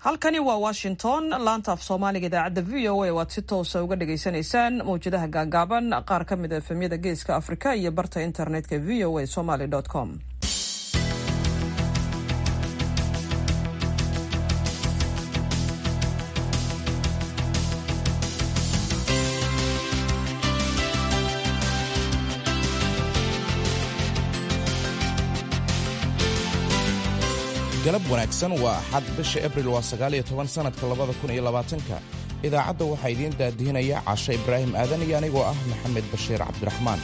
halkani waa washington laanta af soomaaliga idaacadda v o a waad si toosa uga dhagaysanaysaan mawjadaha gaagaaban qaar ka mid a efemyada geeska afrika iyo barta internetka v o a somaly com galab wanaagsan waa axad bisha abril waa sagaal iyo toban sannadka labada kun iyo labaatanka idaacadda waxaa idiin daadihinaya cashe ibraahim aadan iyo anigoo ah maxamed bashiir cabdiraxmaan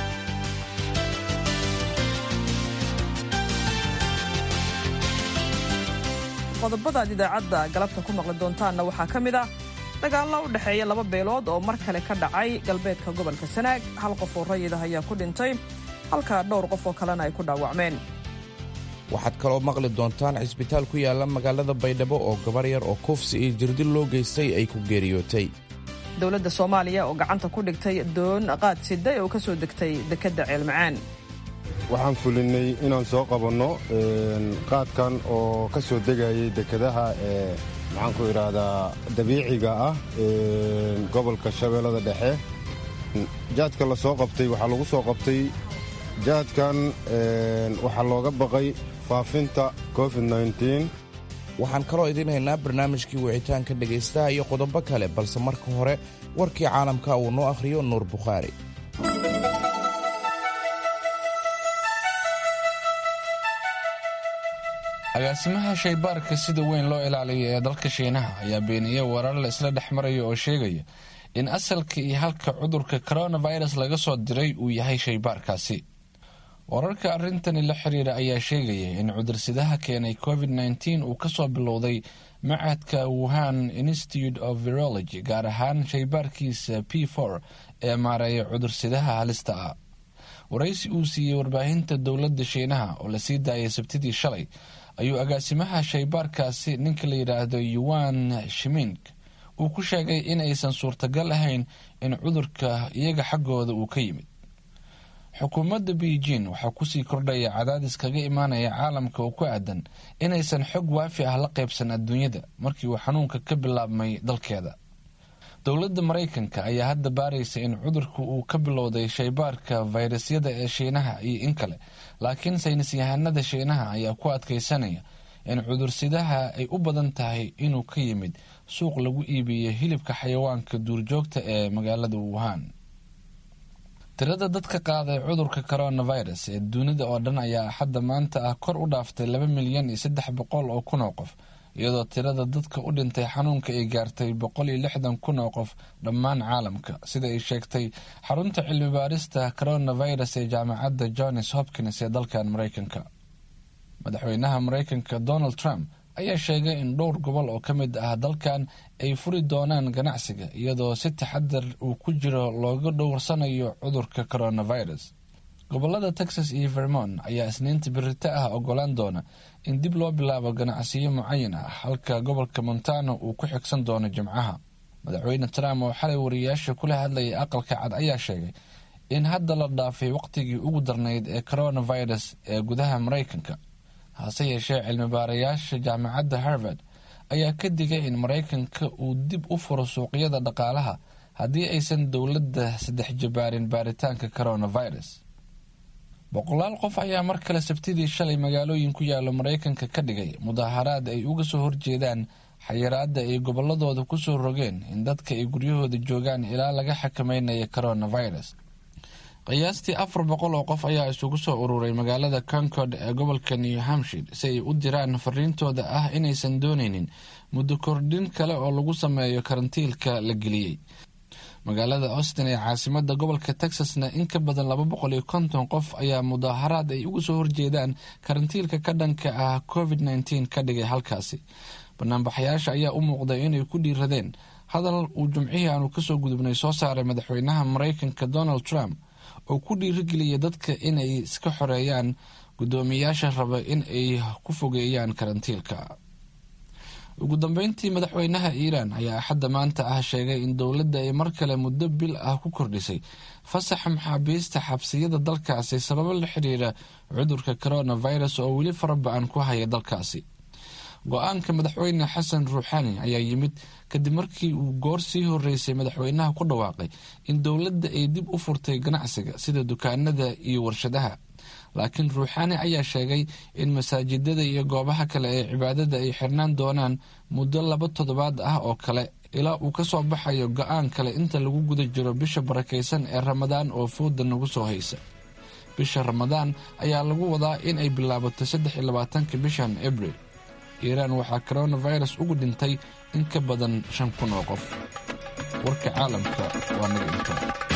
qodobada aad idaacadda galabta ku maqli doontaanna waxaa ka mid ah dagaallo u dhexeeya laba beelood oo mar kale ka dhacay galbeedka gobolka sanaag hal qof oo rayid ah ayaa ku dhintay halka dhowr qof oo kalena ay ku dhaawacmeen waxaad kaloo maqli doontaan cisbitaal ku yaalla magaalada baydhabo oo gabar yar oo kufsi iyo jirdil loo geystay ay ku geeriyootay dowladda soomaaliya oo gacanta ku dhigtay doon qaad siday oo ka soo degtay dekedda ceelmacaan waxaan fulinnay inaan soo qabanno qaadkan oo ka soo degayay dekedaha ee maxaanku idhaahdaa dabiiciga ah gobolka shabeellada dhexe jaadka la soo qabtay waxaa lagu soo qabtay jaadkan waxaa looga baqay faafinta covid waxaan kaloo idiin haynaa barnaamijkii wicitaanka dhegaystaha iyo qodobo kale balse marka hore warkii caalamka uu noo akhriyo nuur bukhaari agaasimaha shaybaarka sida weyn loo ilaaliyo ee dalka shiinaha ayaa beeniyey warar la isla dhex maraya oo sheegaya in asalka iyo halka cudurka coronavirus laga soo diray uu yahay shaybaarkaasi wararka arrintani la xiriira ayaa sheegaya in cudursidaha keenay covid nteen uu kasoo bilowday macadka wuhan institute of virology gaar ahaan shaybaarkiisa p for ee maareeya cudursidaha halista ah waraysi uu siiyey warbaahinta dowladda shiinaha oo lasii daayay sabtidii shalay ayuu agaasimaha shaybaarkaasi ninka la yidhaahdo yuan shiming uu ku sheegay in aysan suurtagal ahayn in cudurka iyaga xaggooda uu ka yimid xukuumadda beijing waxaa kusii kordhaya cadaadis kaga imaanaya caalamka oo ku aadan inaysan xog waafi ah la qaybsan adduunyada markii uu xanuunka ka bilaabmay dalkeeda dowladda maraykanka ayaa hadda baaraysa in cudurka uu ka bilowday shaybaarka fayrasyada ee shiinaha iyo in kale laakiin saynis yahanada shiinaha ayaa ku adkaysanaya in cudursidaha ay u badan tahay inuu ka yimid suuq lagu iibiyo hilibka xayawaanka duurjoogta ee magaalada wuhan tirada dadka qaaday cudurka coronavirus ee dunida oo dhan ayaa axadda maanta ah kor u dhaaftay laba milyan iyo saddex boqol oo kun oo qof iyadoo tirada dadka u dhintay xanuunka ay gaartay boqol iyo lixdan kun oo qof dhammaan caalamka sida ay sheegtay xarunta cilmi baarista coronavirus ee jaamacadda johns hopkins ee dalkan maraykanka madaxweynaha maraykanka donald trump ayaa sheegay in dhowr gobol oo ka mid ah dalkan ay furi doonaan ganacsiga iyadoo si taxadar uu ku jiro looga dhowrsanayo cudurka coronavirus gobolada texas iyo vermont ayaa isniinta birito ah ogolaan doona in dib loo bilaabo ganacsiyo mucayan ah halka gobolka montana uu ku xigsan doono jimcaha madaxweyne trump oo xalay wariyaasha kula hadlayay aqalka cad ayaa sheegay in hadda la dhaafay waqtigii ugu darnayd ee coronavirus ee gudaha maraykanka hase yeeshee cilmi baarayaasha jaamacadda harvard ayaa ka digay in maraykanka uu dib u furo suuqyada dhaqaalaha haddii aysan dowladda saddex jabaarin baaritaanka coronavirus boqolaal qof ayaa mar kale sabtidii shalay magaalooyin ku yaala maraykanka ka dhigay mudaaharaad ay uga soo horjeedaan xayiraadda ay gobolladooda kusoo rogeen in dadka ay guryahooda joogaan ilaa laga xakameynaya coronavirus qiyaastii afar boqol oo qof ayaa isugu soo ururay magaalada concord ee gobolka new hampshire si ay u diraan fariintooda ah inaysan dooneynin muddo kordhin kale oo lagu sameeyo karantiilka la geliyey magaalada austin ee caasimada gobolka texasna in ka badan laba boqol iyo konton qof ayaa mudaaharaad ay uga soo horjeedaan karantiilka ka dhanka ah covid nteen ka dhigay halkaasi banaanbaxayaasha ayaa u muuqday inay ku dhiiradeen hadal uu jumcihii aanu kasoo gudubnay soo saaray madaxweynaha maraykanka donald trump oo ku dhiirigeliyay dadka inay iska xoreeyaan guddoomiyayaasha raba in ay ku fogeeyaan karantiilka ugu dambeyntii madaxweynaha iiraan ayaa axadda maanta ah sheegay in dowladda ay mar kale muddo bil ah ku kordhisay fasaxa maxaabiista xabsiyada dalkaasi sababo la xiriira cudurka coronavirus oo weli fara ba-an ku haya dalkaasi go-aanka madaxweyne xasan ruuxaani ayaa yimid kadib markii uu goor sii horeysay madaxweynaha ku dhawaaqay in dowladda ay dib u furtay ganacsiga sida dukaanada iyo warshadaha laakiin ruuxaani ayaa sheegay in masaajidada iyo goobaha kale ee cibaadada ay xirnaan doonaan muddo laba toddobaad ah oo kale ilaa uu ka soo baxayo go-aan kale inta lagu guda jiro bisha barakaysan ee ramadaan oo fooda nagu soo haysa bisha ramadaan ayaa lagu wadaa in ay bilaabato saddex iyo labaatanka bishan abril iiraan waxaa coronavirus ugu dhintay in ka badan shan kun oo qof warka caalamka waa naga inta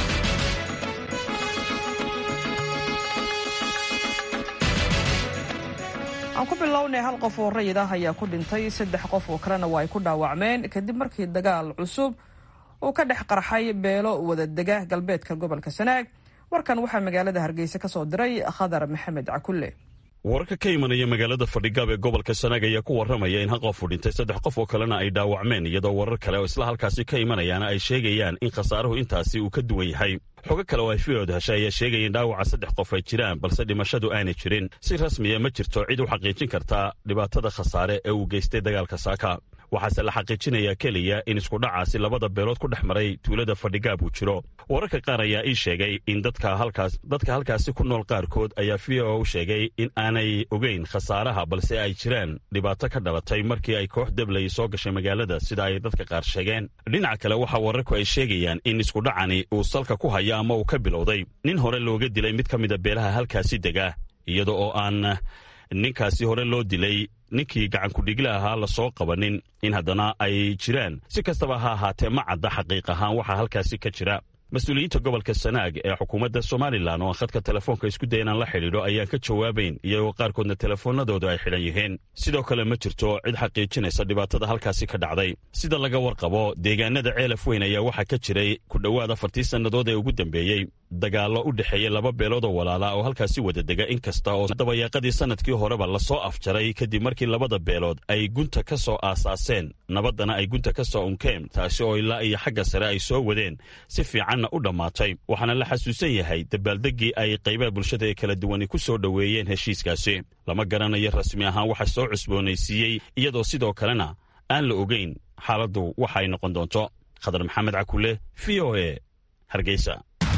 aan ku bilownay hal qof oo rayid ah ayaa ku dhintay saddex qof oo kalena waa ay ku dhaawacmeen kadib markii dagaal cusub uu ka dhex qarxay beelo wadadega galbeedka gobolka sanaag warkan waxaa magaalada hargeysa ka soo diray khadar maxamed cakulle wararka ka imanaya magaalada fadhigaab ee gobolka sanaag ayaa ku warramaya in hal qof uu dhintay saddex qof oo kalena ay dhaawacmeen iyadoo warar kale oo isla halkaasi ka imanayaana ay sheegayaan in khasaaruhu intaasi uu ka duwan yahay xogo kale oo ay fiyood heshay ayaa sheegaya in dhaawaca saddex qof ay jiraan balse dhimashadu aanay jirin si rasmiya ma jirto cid u xaqiijin kartaa dhibaatada khasaare ee uu geystay dagaalka saaka waxaase la xaqiijinayaa keliya in iskudhacaasi labada beelood ku dhex maray tuulada fadhigaab uu jiro wararka qaar ayaa ii sheegay in dadka halkaasi ku nool qaarkood ayaa v o u sheegay in aanay ogeyn khasaaraha balse ay jiraan dhibaato ka dhalatay markii ay koox deblay soo gashay magaalada sida ay dadka qaar sheegeen dhinaca kale waxaa wararku ay sheegayaan in iskudhacani uu salka ku haya ama uu ka bilowday nin hore looga dilay mid ka mida beelaha halkaasi dega iyada oo aan ninkaasi hore loo dilay ninkii gacankudhigla ahaa lasoo qabanin in haddana ay jiraan si kastaba ha ahaatee ma cadda xaqiiq ahaan waxaa halkaasi ka jira mas-uuliyiinta gobolka sanaag ee xukuumadda somalilan oo aan khadka telefoonka isku daya inaan la xidhiidho ayaan ka jawaabayn iyagoo qaarkoodna telefoonadooda ay xidhan yihiin sidoo kale ma jirto cid xaqiijinaysa dhibaatada halkaasi ka dhacday sida laga warqabo deegaanada ceelaf weyn ayaa waxaa ka jiray ku dhowaad afartii sannadood ee ugu dambeeyey dagaallo u dhexeeya laba beelood oo walaala oo halkaasi wada dega in kasta oo dabayaaqadii sanadkii horeba lasoo afjaray kadib markii labada beelood ay gunta ka soo aasaaseen nabaddana ay gunta ka soo unkeen taasi oo ilaa iyo xagga sare ay soo wadeen si fiicanna u dhammaatay waxaana la xasuusan yahay dabaaldeggii ay qaybaha bulshada ee kala duwani ku soo dhoweeyeen heshiiskaasi lama garanayo rasmi ahaan waxa soo cusboonaysiiyey iyadoo sidoo kalena aan la ogeyn xaaladdu waxa ay noqon doonto khadar maxamed cakule v o e hargeysa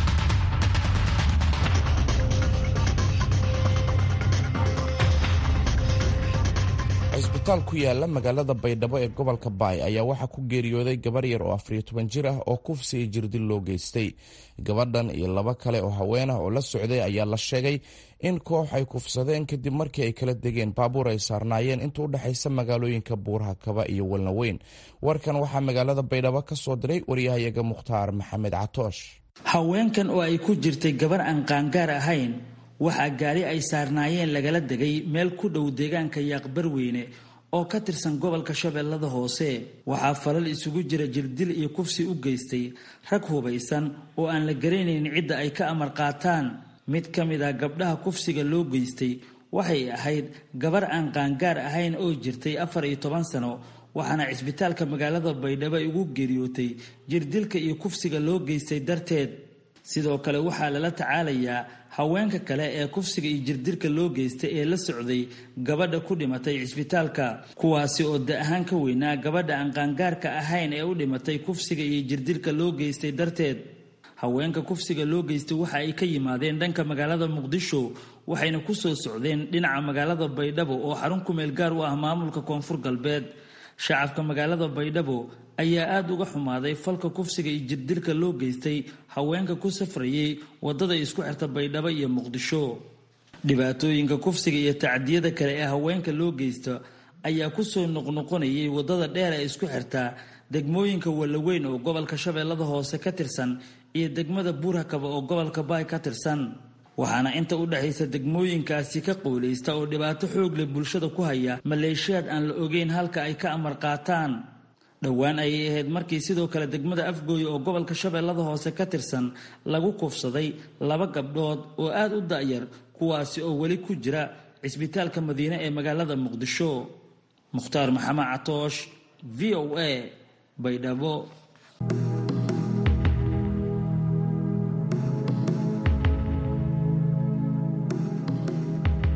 cisbitaal ku yaala magaalada baydhabo ee gobolka baay ayaa waxaa ku geeriyooday gabar yar oo afariyo toban jir ah oo kufsi iyo jirdil loo geystay gabadhan iyo laba kale oo haween ah oo la socday ayaa la sheegay in koox ay kufsadeen kadib markii ay kala degeen baabuur ay saarnaayeen inta u dhexaysa magaalooyinka buuraha kaba iyo walnaweyn warkan waxaa magaalada baydhabo ka soo diray waryahayaga mukhtaar maxamed catoosh haweenkan oo ay ku jirtay gabar aan qaangaar ahayn waxaa gaari ay saarnaayeen lagala degay meel ku dhow deegaanka yaaqbarweyne oo ka tirsan gobolka shabeellada hoose waxaa falal isugu jira jirdil iyo kufsi u geystay rag hubaysan oo aan la garanayn cidda ay ka amar qaataan mid ka mid ah gabdhaha kufsiga loo geystay waxay ahayd gabar aan qaangaar ahayn oo jirtay afar iyo toban sano waxaana cisbitaalka magaalada baydhabo ay ugu geeriyootay jirdilka iyo kufsiga loo geystay darteed sidoo kale waxaa lala tacaalayaa haweenka kale ee kufsiga iyo jirdilka loo geystay ee la socday gabadha ku dhimatay cisbitaalka kuwaasi oo da ahaan ka weynaa gabadha aan qaangaarka ahayn ee u dhimatay kufsiga iyo jirdilka loo geystay darteed haweenka kufsiga loo geystay waxa ay ka yimaadeen dhanka magaalada muqdisho waxayna ku soo socdeen dhinaca magaalada baydhabo oo xarun kumeel gaar u ah maamulka koonfur galbeed shacabka magaalada baydhabo ayaa aada uga xumaaday falka kufsiga iyo jirdilka loo geystay haweenka ku safrayay wadada isku xirta baydhabo iyo muqdisho dhibaatooyinka kufsiga iyo tacdiyada kale ee haweenka loo geysta ayaa kusoo noqnoqonayay wadada dheer ee isku xirta degmooyinka wallaweyn oo gobolka shabeellada hoose ka tirsan iyo degmada buurhakaba oo gobolka baay ka tirsan waxaana inta u dhexaysa degmooyinkaasi ka qowlaysta oo dhibaato xoog leh bulshada ku haya maleeshiyaad aan la ogeyn halka ay ka amar qaataan dhowaan ayay ahayd markii sidoo kale degmada afgooye oo gobolka shabeellada hoose ka tirsan lagu kufsaday laba gabdhood oo aada u da'yar kuwaasi oo weli ku jira cisbitaalka madiine ee magaalada muqdisho mukhtaar maxamed catoosh v o a baydhabo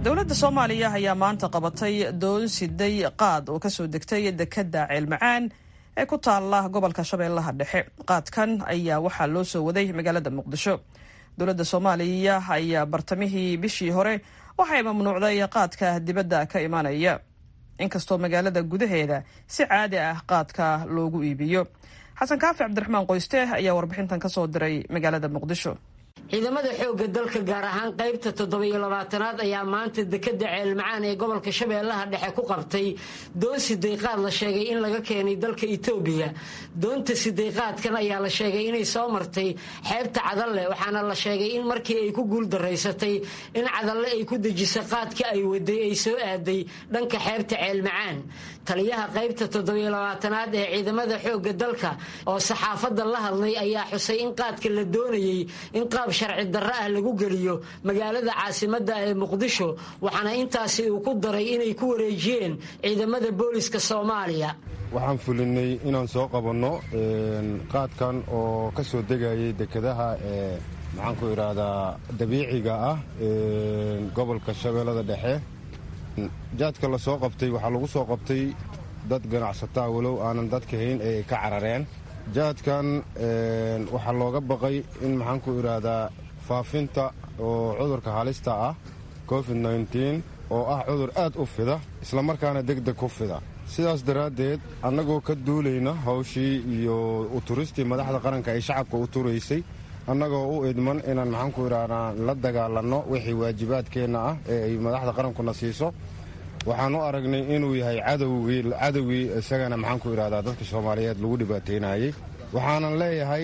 dowladda soomaaliya ayaa maanta qabatay doon siday qaad oo kasoo degtay dekadda ceelmacaan ee ku taala gobolka shabeellaha dhexe qaadkan ayaa waxaa loo soo waday magaalada muqdisho dowladda soomaaliya ayaa bartamihii bishii hore waxay mamnuucday qaadka dibadda ka imanaya inkastoo magaalada gudaheeda si caadi ah qaadka loogu iibiyo xasan kaafi cabdiraxmaan qoyste ayaa warbixintan kasoo diray magaalada muqdisho ciidamada xoogga dalka gaar ahaan qaybta toddobiyo labaatanaad ayaa maanta dekadda ceelmacaan ee gobolka shabeellaha dhexe ku qabtay doon sidayqaad la sheegay in laga keenay dalka itoobiya doonta sidayqaadkan ayaa la sheegay inay soo martay xeebta cadalle waxaana la sheegay in markii ay ku guuldaraysatay in cadalle ay ku dejisa qaadka ay waday ay soo aaday dhanka xeebta ceelmacaan taliyaha qaybta toddobiyo labaatanaad ee ciidamada xoogga dalka oo saxaafadda la hadlay ayaa xusay in qaadka la doonayey in qaab sharci darro ah lagu geliyo magaalada caasimadda ee muqdisho waxaana intaasi uu ku daray inay ku wareejiyeen ciidamada booliska soomaaliya waxaan fulinay inaan soo qabanno qaadkan oo ka soo degayay dekedaha ee maxaanku idhaahdaa dabiiciga ah gobolka shabeellada dhexe jaadka la soo qabtay waxaa lagu soo qabtay dad ganacsataa walow aanan dadka hayn ee ka carareen jaadkan waxaa looga baqay in maxaanku idhaahdaa faafinta oo cudurka halista ah covid nneteen oo ah cudur aad u fida islamarkaana degdeg ku fida sidaas daraaddeed annagoo ka duulayna hawshii iyo uturistii madaxda qaranka ay shacabka u turaysay annagoo u idman inaan maxaanku idhaahdaa la dagaalanno wixii waajibaadkeenna ah ee ay madaxda qarankuna siiso waxaan u aragnay inuu yahay cadowgii cadowgii isagana maxaanku idhahdaa dadka soomaaliyeed lagu dhibaataynayey waxaanan leeyahay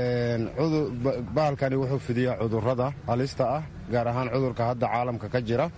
bahalkani wuxuu fidiyaa cudurrada halista ah gaar ahaan cudurka hadda caalamka ka jira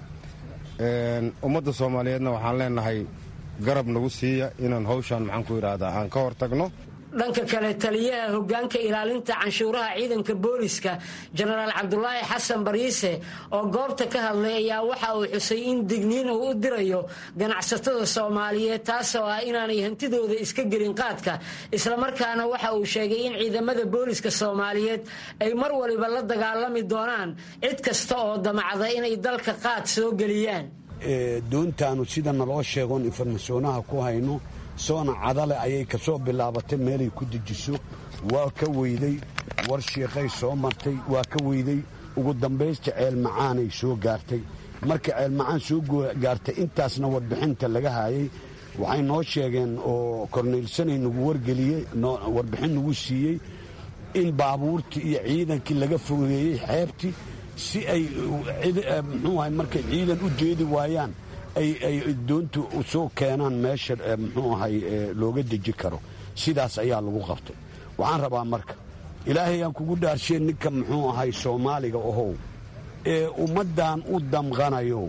ummadda soomaaliyeedna waxaan leenahay garab nagu siiya inaan hawshan maxaanku idhaahdaa aan ka hortagno dhanka kale taliyaha hogaanka ilaalinta canshuuraha ciidanka booliska jenaraal cabdulaahi xasan bariise oo goobta ka hadlay ayaa waxa uu xusay in digniin uu u dirayo ganacsatada soomaaliyeed taasoo ah inaanay hantidooda iska gelin qaadka islamarkaana waxa uu sheegay in ciidamada booliska soomaaliyeed ay mar waliba la dagaalami doonaan cid kasta oo damacda inay dalka qaad soo geliyaan doontaanu sida naloo sheegoon informasyonaha ku hayno soona cadale ayay ka soo bilaabatay meelay ku dejiso waa ka weyday war shiiqay soo martay waa ka weyday ugu dambaysta ceelmacaanay soo gaartay marka ceelmacaan soo gaartay intaasna warbixinta laga haayay waxay noo sheegeen oo korneylsanay nagu wargeliyey warbixin nagu siiyey in baabuurtii iyo ciidankii laga fogeeyey xeebtii si ay muxuu ahay markay ciidan u jeedi waayaan ay doontu soo keenaan meesha muxuu ahay looga deji karo sidaas ayaa lagu qabtay waxaan rabaa marka ilaahay aan kugu dhaarsheen ninka muxuu ahay soomaaliga ohow ee ummaddan u damqanayo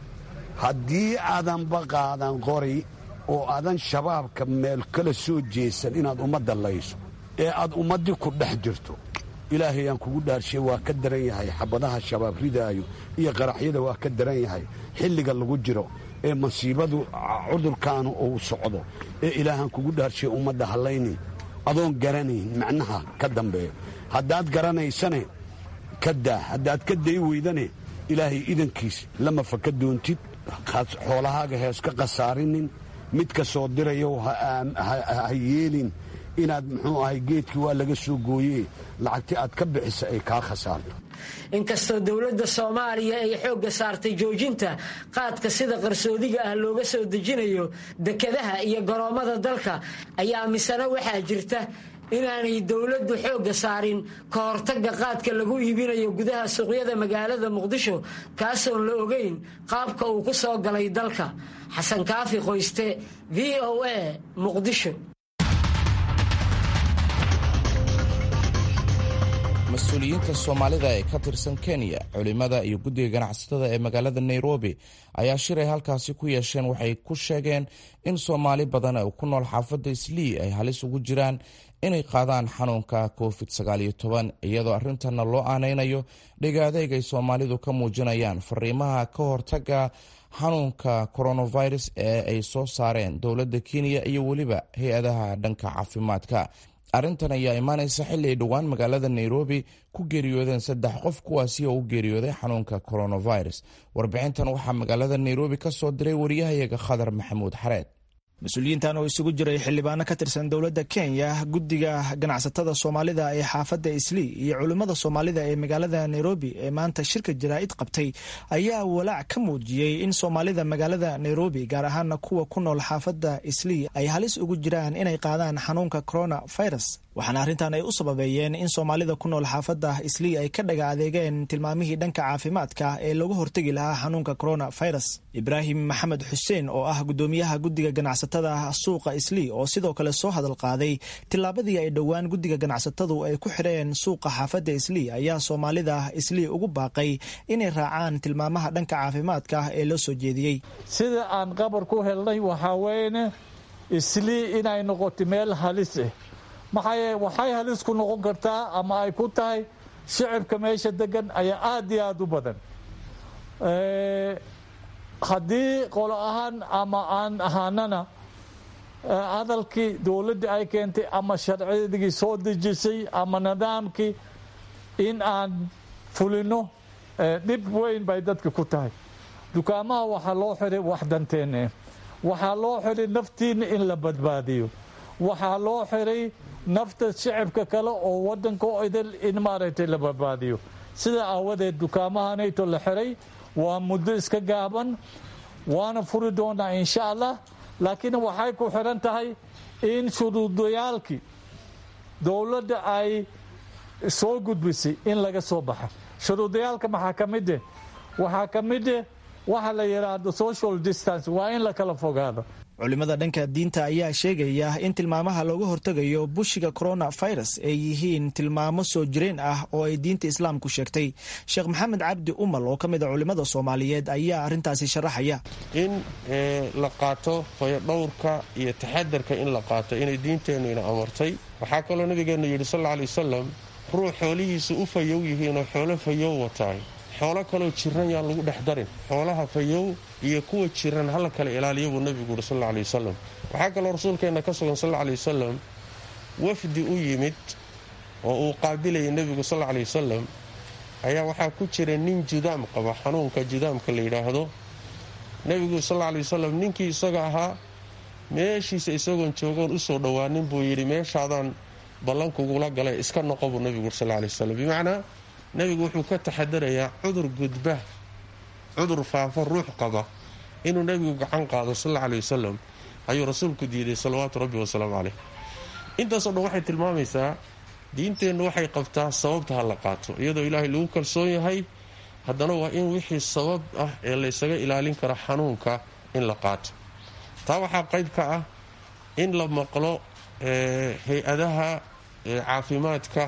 haddii aadanba qaadan qori oo aadan shabaabka meel kala soo jeesan inaad ummadda layso ee aad ummaddii ku dhex jirto ilaahay aan kugu dhaarshe waa ka daran yahay xabadaha shabaab ridaayo iyo qaraxyada waa ka daran yahay xilliga lagu jiro ee masiibadu cudurkaanu uu socdo ee ilaahaan kugu dhaarshe ummadda hallaynin adoon garanayn macnaha ka dambeeyo haddaad garanaysane ka daa haddaad ka day weydane ilaahay idankiis lama faka doontid xoolahaaga heeska khasaarinin midka soo dirayow ha yeelin inaad muxuu ahay geedkii waa laga soo gooye lacagti aad ka bixisa ay kaa khasaarto inkastoo dowladda soomaaliya ay xoogga saartay joojinta qaadka sida qarsoodiga ah looga soo dejinayo dekadaha iyo garoommada dalka ayaa misena waxaa jirta inaanay dowladdu xoogga saarin ka hortagga qaadka lagu iibinayo gudaha suuqyada magaalada muqdisho kaasoon la ogeyn qaabka uu ku soo galay dalka xasan kaafi qoyste v o a muqdisho mas-uuliyiinta soomaalida ee ka tirsan kenya culimada iyo guddiga ganacsatada ee magaalada nairobi ayaa shilay halkaasi ku yeesheen waxay ku sheegeen in soomaali badan oo ku nool xaafadda islii ay halis ugu jiraan inay qaadaan xanuunka covid iyadoo arrintanna loo aanaynayo dhegaadeeg ay soomaalidu ka muujinayaan fariimaha ka hortaga xanuunka coronavirus ee ay soo saareen dowladda kenya iyo weliba hay-adaha dhanka caafimaadka arrintan ayaa imaanaysa xilli ay dhowaan magaalada nairobi ku geeriyoodeen saddex qof kuwaasi oo u geeriyooday xanuunka coronavirus warbixintan waxaa magaalada nairobi ka soo diray wariyahayaga khadar maxamuud xareed mas-uuliyiintan oo isugu jiray xildhibaano ka tirsan dowladda kenya guddiga ganacsatada soomaalida ee xaafadda islii iyo culimmada soomaalida ee magaalada nairobi ee maanta shirka jaraa'id qabtay ayaa walaac ka muujiyey in soomaalida magaalada nairobi gaar ahaana kuwa ku nool xaafadda islii ay halis ugu jiraan inay qaadaan xanuunka corona virus waxaana arrintan ay u sababeeyeen in soomaalida ku nool xaafadda islii ay ka dhaga adeegeen tilmaamihii dhanka caafimaadka ee lagu hortegi lahaa xanuunka corona virus ibraahim maxamed xuseen oo ah guddoomiyaha guddiga ganacsatada suuqa islii oo sidoo kale soo hadal qaaday tillaabadii ay dhowaan guddiga ganacsatadu ay ku xidheen suuqa xaafadda islii ayaa soomaalida islii ugu baaqay inay raacaan tilmaamaha dhanka caafimaadka ee loo soo jeediyey sida aan qabar ku helnay waxaa weyne islii inay noqoto meel halis ah maxaa waxay halis ku noqon kartaa ama ay ku tahay shicibka meesha degan ayaa aada iyo aada u badan haddii qolo ahaan ama aan ahaanana hadalkii dowladdii ay keentay ama sharciyadii soo dejisay ama nidaamkii in aan fulino dhib weyn bay dadka ku tahay dukaamaha waxaa loo xiray wax danteenne waxaa loo xiray naftiina in la badbaadiyo waxaa loo xiray nafta shicibka kale oo wadanka idil in maaragtay la badbaadiyo sida aawadeed dukaamahanayto la xiray waa muddo iska gaaban waana furi doonaa insha allah laakiin waxay ku xiran tahay in shuruudayaalkii dowladda ay soo gudbisay in laga soo baxa shuruudayaalka maxaa ka mide waxaa ka mide waxa la yidhaahdo social distance waa in la kala fogaado culimada dhanka diinta ayaa sheegaya in tilmaamaha looga hortegayo bushiga corona virus ay yihiin tilmaamo soo jireen ah oo ay diinta islaamku sheegtay sheekh maxamed cabdi umal oo ka mid a culimada soomaaliyeed ayaa arrintaasi sharaxaya in la qaato fayodhowrka iyo taxadarka in la qaato inay diinteennu ina amartay waxaa kaloo nabigeennu yidhi sal alla alay wasalam ruux xoolihiisu u fayow yihiinoo xoolo fayow wataay xoolo kaloo jiran yaan lagu dhex darin xoolaha fayow iyo kuwa jiran hala kala ilaaliya buu nebigu yidhi sal alla alay wasalam waxaa kaloo rasuulkeenna ka sugan sal alla alay wasalam wafdi u yimid oo uu qaabilayay nebigu sal alla alay wasalam ayaa waxaa ku jira nin judaam qaba xanuunka judaamka la yidhaahdo nebigu sal alla alay wasalam ninkii isaga ahaa meeshiisa isagoon joogoon usoo dhowaanin buu yidhi meeshaadaan ballankugula galay iska noqo buu nebigu yidhi sal alla alay wasalam bimacnaa nebigu wuxuu ka taxadarayaa cudur gudba cudur faafa ruux qaba inuu nebigu gacan qaado sal alla alay wasalam ayuu rasuulku diiday salawaatu rabbi wasalaamu caleyh intaasoo dhan waxay tilmaamaysaa diinteennu waxay qabtaa sababta ha la qaato iyadoo ilaahay lagu kalsoon yahay haddana waa in wixii sabab ah ee laysaga ilaalin karo xanuunka in la qaato taa waxaa qayb ka ah in la maqlo hay-adaha caafimaadka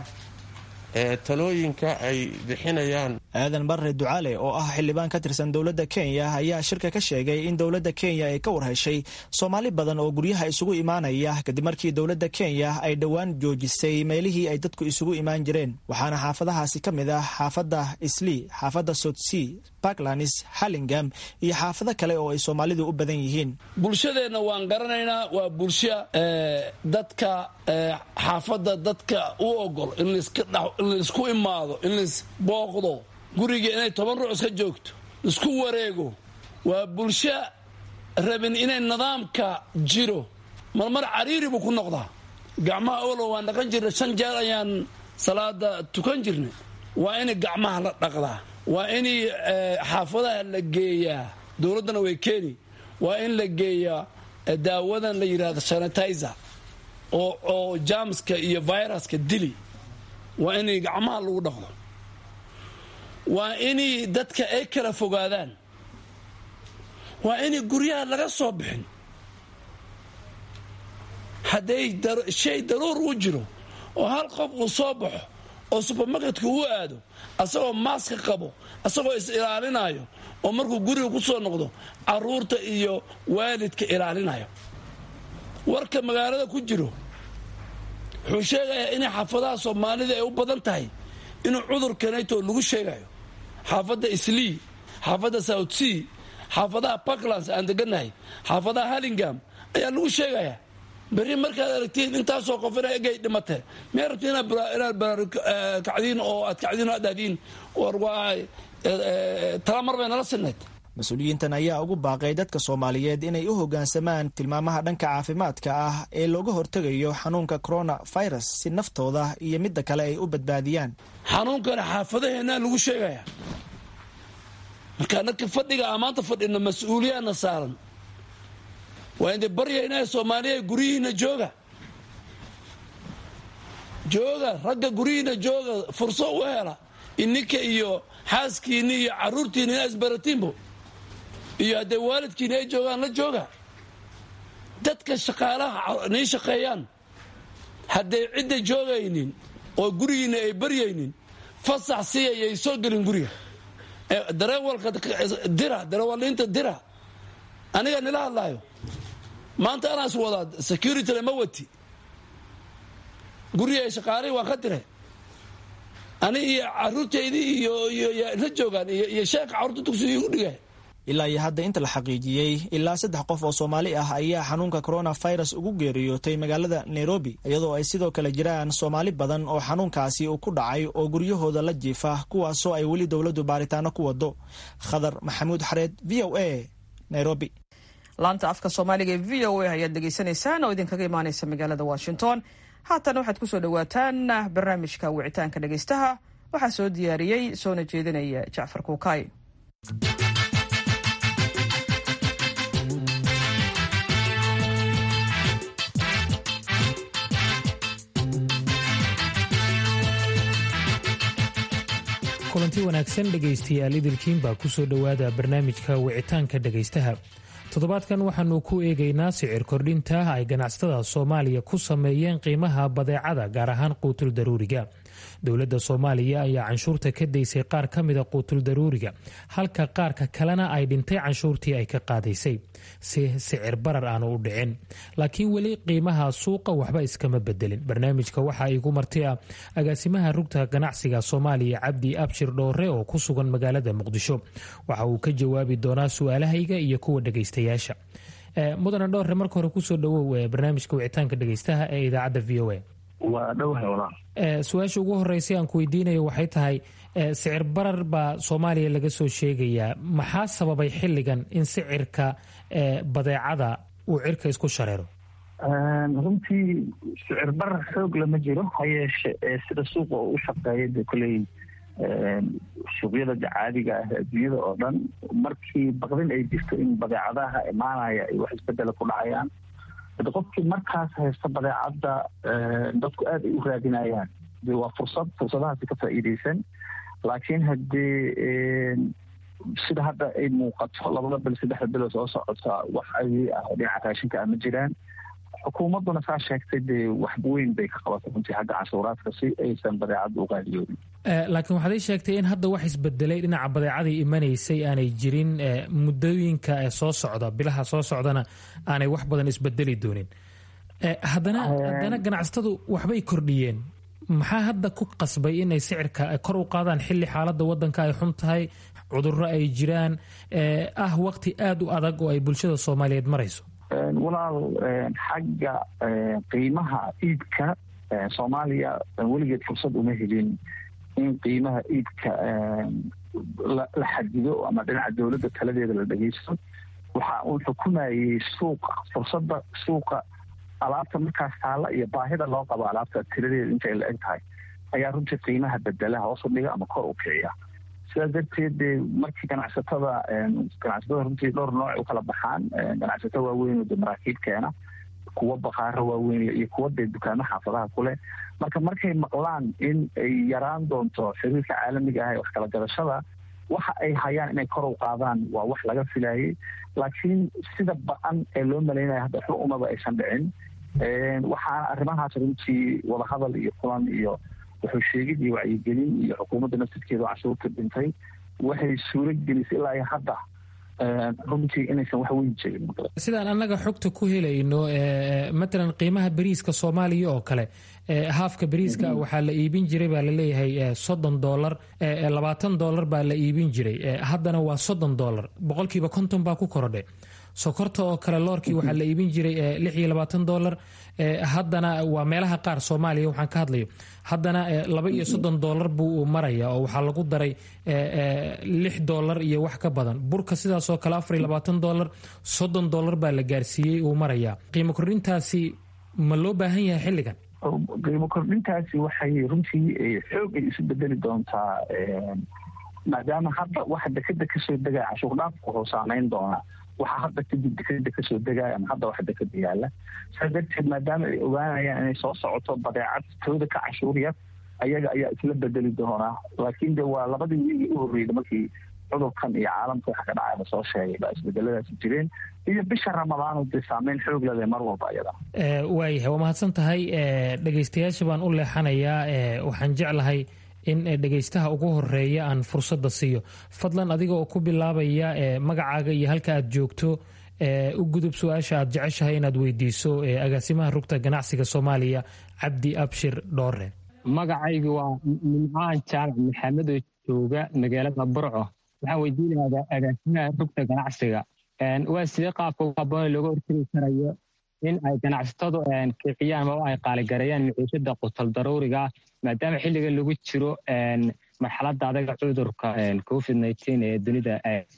talooyinka ay bixinayaan aadan barre ducaale oo ah xildhibaan ka tirsan dowladda kenya ayaa shirka ka sheegay in dowladda kenya ay ka warheshay soomaali badan oo guryaha isugu imaanaya kadib markii dowladda kenya ay dhowaan joojisay meelihii ay dadku isugu imaan jireen waxaana xaafadahaasi ka mid ah xaafadda islii xaafadda sotsea parklands hallingam iyo xaafado kale oo ay soomaalidu u badan yihiin bulshadeenna waan garanaynaa waa bulsho dadka xaafadda dadka u ogol in laisku imaado in lais booqdo guriga inay toban ruux iska joogto isku wareego waa bulsho rabin inay nidaamka jiro marmar cariiri buu ku noqdaa gacmaha olo waan dhaqan jirnay shan jeer ayaan salaada tukan jirnay waa in gacmaha la dhaqdaa waa in xaafadaha la geeyaa dowladdana way keeni waa in la geeyaa daawadan la yidhahdo sanitizer oo jamska iyo viruska dili waa in gacmaha lagu dhaqdo waa in dadka ay kala fogaadaan waa in guryaha laga soo bixin hadday shay daruur u jiro oo hal qof uu soo baxo oo subermarketka uu aado asagoo maaska qabo asagoo is ilaalinayo oo markuu guriga ku soo noqdo caruurta iyo waalidka ilaalinayo warka magaalada ku jiro wuxuu sheegayaa inay xaafadaha soomaalida ay u badan tahay inuu cudurkanayto lagu sheegayo xaafadda islii xaafadda south sea xaafadaha parklands aan degannahay xaafadaha hallingam ayaa lagu sheegayaa berri markaad aragtiin intaasoo qof ina egay dhimatee miyaa rabti inaad baraarukacdiin oo aad kacdiin oo aad dhahdiin war waa tala mar bay nala sinnayd mas-uuliyiintan ayaa ugu baaqay dadka soomaaliyeed inay u hoggaansamaan tilmaamaha dhanka caafimaadka ah ee looga hortegayo xanuunka corona virus si naftooda iyo midda kale ay u badbaadiyaan xanuunkana xaafadaheennaa lagu sheegaya marka anaka fadhiga a maanta fadhino mas-uuliyaadna saaran waa indi baryaynaa soomaaliya guryihiina jooga jooga ragga guryihiina jooga furso u hela ininka iyo xaaskiinni iyo caruurtiina ina isbaratiinbo iyo haddee waalidkiina ay joogaan la jooga dadka shaqaalaha nii shaqeeyaan hadday cidda joogaynin oo gurigiina ay baryaynin fasax siyayay soo gelin guriga dareewalka dira dareewaliinta dira aniga nila hadlaayo maanta anaas wadaa securityna ma wati guriga ay shaqaalihii waan ka diray ani iyo caruurtaydii iyo la joogaan iyo sheeka carruurta dugsiga igu dhigay ilaa iyo hadda inta la xaqiijiyey ilaa saddex qof oo soomaali ah ayaa xanuunka coronavirus ugu geeriyootay magaalada nairobi iyadoo ay sidoo kale jiraan soomaali badan oo xanuunkaasi uu ku dhacay oo guryahooda la jiifa kuwaasoo ay weli dowladdu baaritaano ku wado khadar maxamuud xareed v o a nairobi laanta afka soomaaliga ee v o a ayaad dhegaysanaysaan oo idinkaga imaaneysa magaalada washington haatan waxaad kusoo dhawaataan barnaamijka wicitaanka dhegaystaha waxaa soo diyaariyey soona jeedinaya jacfar kuukay kulanti wanaagsan dhegaystayaal idilkiin baa ku soo dhowaada barnaamijka wicitaanka dhegaystaha toddobaadkan waxaanu ku eegaynaa sicir kordhinta ay ganacsatada soomaaliya ku sameeyeen qiimaha badeecada gaar ahaan quutul daruuriga dowladda soomaaliya ayaa canshuurta ka daysay qaar ka mida quutul daruuriga halka qaarka kalena ay dhintay canshuurtii ay ka qaadaysay si sicir barar aanu u dhicin laakiin weli qiimaha suuqa waxba iskama bedelin barnaamijka waxaa igu marti ah agaasimaha rugta ganacsiga soomaaliya cabdi abshir dhoore oo ku sugan magaalada muqdisho waxa uu ka jawaabi doonaa su-aalahayga iyo kuwa dhegaystayaasha mudane dhoore marka hore kusoo dhawow barnaamijka wicitaanka dhegaystaha ee idaacadda v o a waa dhowhay walaal su-aasha ugu horeysay aan ku weydiinayo waxay tahay sicir barar baa soomaaliya laga soo sheegayaa maxaa sababay xilligan in sicirka badeecada uu cirka isku shareero runtii sicir barar xoog lama jiro ha yeeshe sida suuqa oo u shaqeeya de koley suuqyada caadiga ah adduunyada oo dhan markii baqdin ay jirto in badeecadaha imaanaya ay wax isbedela ku dhacayaan hade qofkii markaas haysta badeecadda dadku aad ay u raadinayaan de waa fursad fursadahaasi ka faa'iideysan laakiin haddii sida hadda ay muuqato labada bil saddexda bilo soo socota wax adi ah oo dhinaca raashinka ah ma jiraan xukuumadduna saa sheegtay dee wax weyn bay ka qabatay runtii xagga canshuuraadka si aysan badeecadda u qaaliyoodin laakiin waxaad ii sheegtay in hadda wax isbedelay dhinaca badeecadii imanaysay aanay jirin muddooyinka soo socda bilaha soo socdana aanay wax badan isbedeli doonin haddana haddana ganacsatadu waxbay kordhiyeen maxaa hadda ku qasbay inay sicirka kor u qaadaan xilli xaaladda wadanka ay xun tahay cudurro ay jiraan ah waqti aada u adag oo ay bulshada soomaaliyeed marayso walaal xagga qiimaha iibka soomaaliya weligeed fursad uma helin in qiimaha iibka la xadido ama dhinaca dowladda taladeeda la dhegeysto waxa uu xukumayey suuqa fursadda suuqa alaabta markaas taalla iyo baahida loo qabo alaabta tiradeeda intay la eg tahay ayaa runtii qiimaha bedela hoos u dhiga ama kor u kiciya sidaas darteed dee markii ganacsatada ganacsatada runtii dhowr nooc u kala baxaan ganacsato waaweyn oo de maraakiib keena kuwa bakaaro waaweyn iyo kuwa dee dukaamo xaafadaha kuleh marka markay maqlaan in ay yaraan doonto xiriirka caalamiga ah ee wax kala gadashada waxa ay hayaan inay kor u qaadaan waa wax laga filayay laakiin sida ba-an ee loo malaynaya hadda waxba umaba aysan dhicin waxaana arrimahaas runtii wadahadal iyo kulan iyo wuxuu sheegid iyo wacyigelin iyo xukuumadda naftirkeeda canshuurta dhintay waxay suuro gelisay ilaa iyo hadda runtii inaysan wax weyn jirin sidaan annaga xogta ku helayno matalan qiimaha beriiska soomaaliya oo kale haafka beriiska waxaa la iibin jiray baa laleeyahay soddon dolar labaatan dolar baa la iibin jiray haddana waa soddon dolar boqolkiiba konton baa ku korodhay sokorta oo kale loorkii waxaa la iibin jiray lix iyo labaatan dolar haddana waa meelaha qaar soomaaliya waxaan ka hadlayo haddana laba iyo soddon dolar buu maraya oo waxaa lagu daray lix dolar iyo wax ka badan burka sidaasoo kale afar iyo labaatan dolar soddon dolar baa la gaarsiiyey uu maraya qiimo kordhintaasi ma loo baahan yahay xilligan qiimo kordhintaasi waxay runtii xoog ay isu bedeli doontaa maadaama hadda waxa dekeda kasoo degaya cashuur dhaafku wuxuu saameyn doonaa waxa hadda kadib dekeda kasoo degaya ama hadda wax dekeda yaala saa darteed maadaama ay ogaanayaan inay soo socoto badeecad tooda ka cashuur yar ayaga ayaa isla bedeli doonaa laakiin de waa labadii wiigii u horreyda markii cudurkan iyo caalamka waxa ka dhacay lasoo sheegay baa isbedeladaasi jireen iyo bisha ramadaanu dee saameyn xoog leh mar walba ayada waayahay waa mahadsan tahay dhegaystayaasha baan u leexanayaa waxaan jeclahay in dhegaystaha ugu horeeya aan fursadda siiyo fadlan adiga oo ku bilaabaya magacaaga iyo halka aad joogto u gudub su-aasha aad jeceshahay inaad weydiiso agaasimaha rugta ganacsiga soomaaliya cabdi abshir dhoore magacaygu waa nimcaan jaamac maxamed oo jooga magaalada burco waxaan weydiinayaa agaasimaha rugta ganacsiga waa sidee qaabka ugu habboon looga hortegi karayo in ay ganacsatadu kiciyaan maba ay qaaligareeyaan maciishada qutal daruuriga maadaama xilliga lagu jiro marxaladda adaga cudurka covid nineteen ee dunida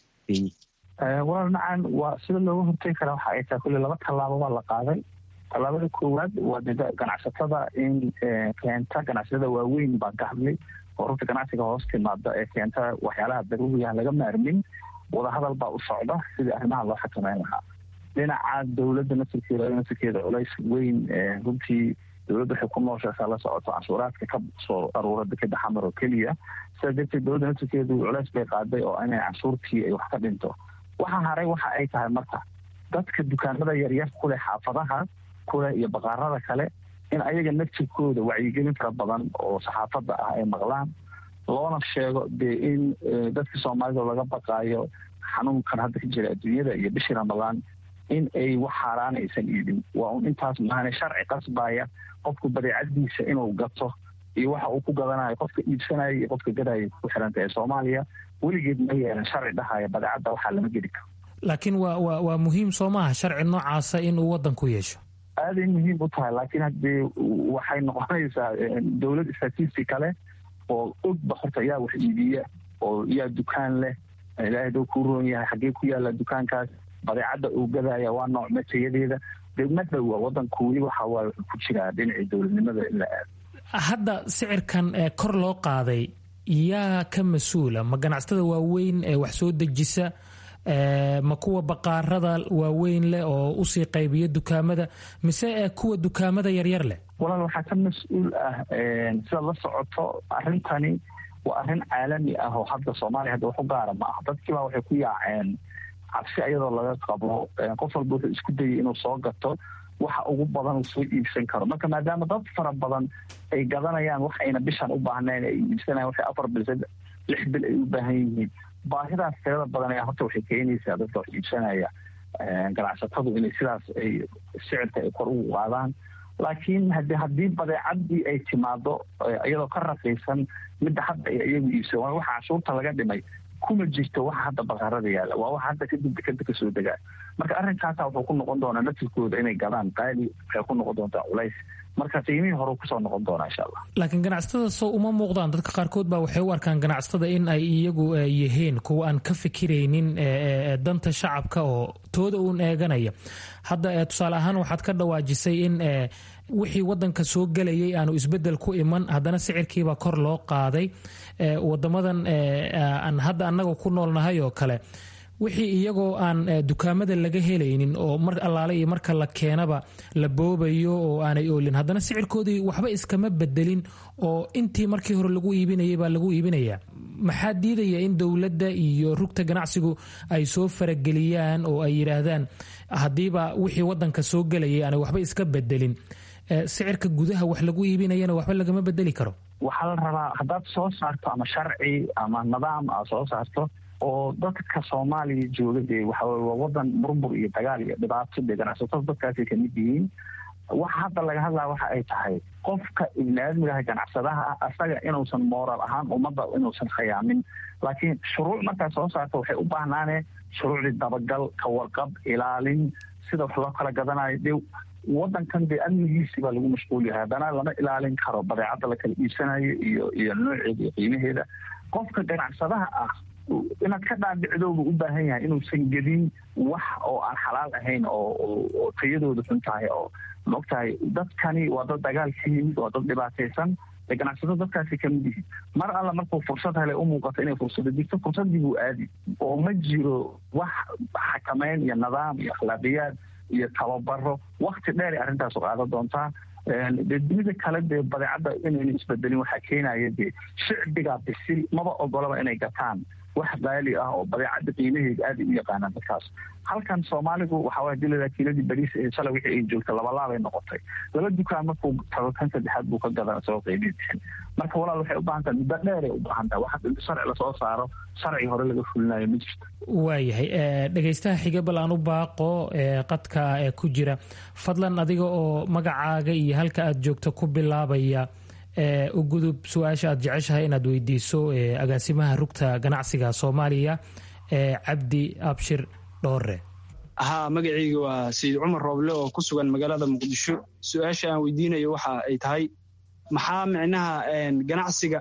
walaal nacan waa sida looga hortegi karaa waxa ay tahay kulli laba tallaabo baa la qaaday tallaabada koowaad waa ganacsatada in keenta ganacsatada waaweyn baa ka hadlay oo rugta ganacsiga hoos timaada ee keenta waxyaalaha daruuriga laga maarmin wadahadal baa u socda sidii arrimaha loo xakameyn lahaa dhinaca dowladda nasirkeeda nasirkeeda culays weyn runtii dowladda waxay ku nooshasaa la socoto canshuuraadka ka soo aruura dekeda xamar oo keliya sidaa darteed dowladda nasirkeedu culays bay qaaday oo inay canshuurtii ay wax ka dhinto waxa haray waxa ay tahay marka dadka dukaanada yaryar kuleh xaafadaha kuleh iyo baqaarada kale in ayaga naftirkooda wacyigelin fara badan oo saxaafadda ah ay maqlaan loona sheego dee in dadka soomaalida laga baqaayo xanuunkan hadda ka jira adduunyada iyo bishii ramadaan in ay wax xaaraan aysan iibin waa un intaas maahane sharci qasbaya qofku badeecadiisa inuu gato iyo waxa uu ku gadanayo qofka iibsanaya iyo qofka gadaya ku xiranta ee soomaaliya weligeed ma yeelan sharci dhahaya badeecadda waxaa lama geli karo laakiin waa wa waa muhiim soo maaha sharci noocaasa in uu waddanku yeesho aaday muhiim u tahay laakiin haddee waxay noqonaysaa dowlad statisti kale oo ogba horta yaa wax iibiya oo yaa dukaan leh ilaahay doo kuu roon yahay xaggee ku yaalla dukaankaas badeecadda uu gadaya waa nooc matayadeeda dee ma dhowa waddanku weli waxa waaye wuxuu ku jiraa dhinacii dowladnimada in la aado hadda sicirkan kor loo qaaday yaa ka mas-uula ma ganacsatada waaweyn ee wax soo dejisa ma kuwa baqaarada waaweyn leh oo usii qaybiya dukaamada mise kuwa dukaamada yaryar leh walaal waxaa ka mas-uul ah sidaad la socoto arrintani waa arrin caalami ah oo hadda soomaaliya hadda wax u gaara ma ah dadkiibaa waxay ku yaaceen cabsi ayadoo laga qabo qof walba wuxuu isku dayay inuu soo gato waxa ugu badan uu soo iibsan karo marka maadaama dad fara badan ay gadanayaan wax ayna bishan u baahnayn ay iibsanayan waxay afar bil lix bil ay u baahan yihiin baahidaas tirada badan ayaa horta waxay keenaysaa dadka wax iibsanaya ganacsatadu inay sidaas ay sicirka ay kor ugu qaadaan laakiin hadi haddii badeecadii ay timaado iyadoo ka raqiisan midda hadda ay iyagu iibsan waxa cashuurta laga dhimay kuma jirto waxa hadda baqaarada yaalla waa waxa hadda kadib dekeda kasoo degaa marka arrinkaasa wuxuu ku noqon doonaa naftirkooda inay gadaan qaali waxay ku noqon doontaa culays marka qiimihii hore kusoo noqon doonaa insha allah laakiin ganacsatada soo uma muuqdaan dadka qaarkood baa waxay u arkaan ganacsatada in ay iyagu yihiin kuwa aan ka fikiraynin danta shacabka oo tooda uun eeganaya hadda tusaale ahaan waxaad ka dhawaajisay in wixii wadanka soo gelayay aanu isbedel ku iman haddana sicirkiibaa kor loo qaaday wadamadan aan hadda annaga ku noolnahay oo kale wixii iyagoo aan dukaamada laga helaynin oo mar allaale iyo marka la keenaba la boobayo oo aanay oolin haddana sicirkoodii waxba iskama bedelin oo intii markii hore lagu iibinayay baa lagu iibinayaa maxaa diidaya in dowladda iyo rugta ganacsigu ay soo farageliyaan oo ay yidhaahdaan haddiiba wixii wadanka soo gelayay aanay waxba iska bedelin sicirka gudaha wax lagu iibinayana waxba lagama bedeli karo waxaa la rabaa haddaad soo saarto ama sharci ama nidaam aad soo saarto oo dadka soomaaliya jooga dee waxaweye waa wadan murmur iyo dagaal iyo dhibaato dee ganacsatada dadkaasay kamid yihiin waxa hadda laga hadlaya waxa ay tahay qofka ibniaadmigaha ganacsadaha ah asaga inuusan moral ahaan ummadda inuusan khayaamin laakiin shuruuc markaa soo saarta waxay u baahnaaneen shuruucdii dabagal ka warqab ilaalin sida wax loo kala gadanayo de wadankan dee amnigiisii baa lagu mashquul yahay haddana lama ilaalin karo badeecadda la kala iibsanayo iyo iyo nooceeda iyo qiimaheeda qofka ganacsadaha ah inaad ka dhaadhicdoobu u baahan yahay inuusan gedin wax oo aan xalaal ahayn oo tayadooda xun tahay oo maogtahay dadkani waa dad dagaal ka yimid waa dad dhibaataysan ee ganacsado dadkaasi kamid yihiin mar alla markuu fursad hele u muuqato inay fursado jirto fursadii buu aadi oo ma jiro wax xakameyn iyo nidaam iyo akhlaaqiyaad iyo tababaro wakti dheer ay arrintaasu qaadan doontaa dee dunida kale dee badeecadda inayna isbedelin waxaa keenaya dee shicbiga bisil maba ogolaba inay gataan wax qaali ah oo badeecadda qiimaheeda aada u yaqaanaan dadkaas halkan soomaaligu waxaa waye dilada kiiladii bariis ee shalay wixii ay joogta labalaabay noqotay laba dukaan markuu tago kan saddexaad buu ka gadaa isagoo qiimihii bixin marka walaal waxay u baahan tahay muddo dheeray u baahan tahay waxa inta sharci lasoo saaro sharci hore laga fulinayo ma jirto waayahay dhegaystaha xiga bal aan u baaqo qadka ee ku jira fadlan adiga oo magacaaga iyo halka aad joogto ku bilaabaya u gudub su-aasha aad jeceshahay inaad weydiiso agaasimaha rugta ganacsiga soomaaliya cabdi abshir dhoore haa magacayga waa sayid cumar rooble oo ku sugan magaalada muqdisho su-aasha aan weydiinayo waxa ay tahay maxaa micnaha ganacsiga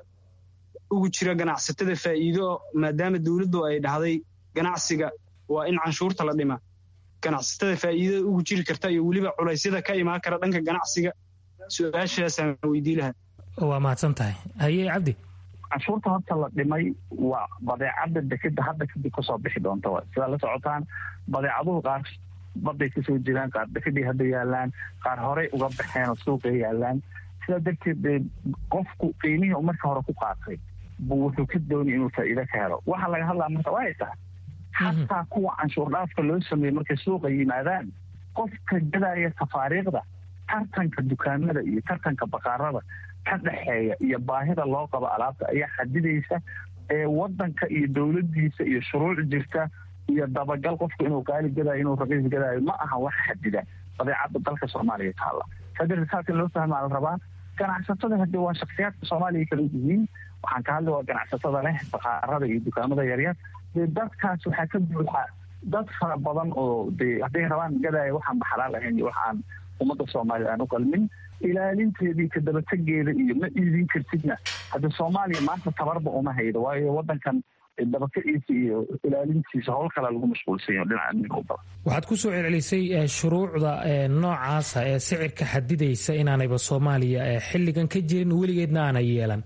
ugu jira ganacsatada faa'iido maadaama dowladdu ay dhahday ganacsiga waa in canshuurta la dhima ganacsatada faa'iidada ugu jiri karta iyo weliba culaysyada ka imaan kara dhanka ganacsiga su-aashaasaan weydii lahaa waa mahadsan tahay haye cabdi canshuurta horta la dhimay waa badeecadda dekeda hadda kadib kasoo bixi doonta wa sidaa la socotaan badeecaduhu qaar baday kasoo jiraan qaar dekedii hadda yaalaan qaar horey uga baxeen oo suuqay yaalaan sidaa darteed dee qofku qiimihii marka hore ku qaatay buu wuxuu ka doonay inuu faa'iido ka helo waxa laga hadlaa marka waa ay tahay xataa kuwa canshuur dhaafka loo sameeyey markay suuqa yimaadaan qofka gadaya tafaariiqda tartanka dukaamada iyo tartanka baqaarada ka dhexeeya iyo baahida loo qabo alaabta ayaa xadidaysa ee wadanka iyo dowladiisa iyo shuruuc jirta iyo dabagal qofku inuu qaali gadaayo inuu raqiis gadaayo ma aha wax xadida badeecadda dalka soomaaliya taalla sadarteed saas in loo fahmaa la rabaa ganacsatada hadde waa shaksiyaadka soomaaliya kala yihiin waxaan ka hadli waa ganacsatada leh baqaarada iyo dukaamada yaryar dee dadkaas waxaa ka buuxa dad fara badan oo dee hadday rabaan gadaayo waxaan baxalaal ahayn iyo waxaan ummadda soomaaliya aan u qalmin ilaalinteedii kadabategeeda iyo ma iidin kartidna hadda soomaaliya maanta tabarba uma haydo waayo wadankan dabakaciisa iyo ilaalintiisa howl kala lagu mashquulsan yaho dhinaca amniga u badan waxaad ku soo celcelisay shuruucda noocaasa ee sicirka xadidaysa inaanayba soomaaliya xilligan ka jirin weligeedna aanay yeelan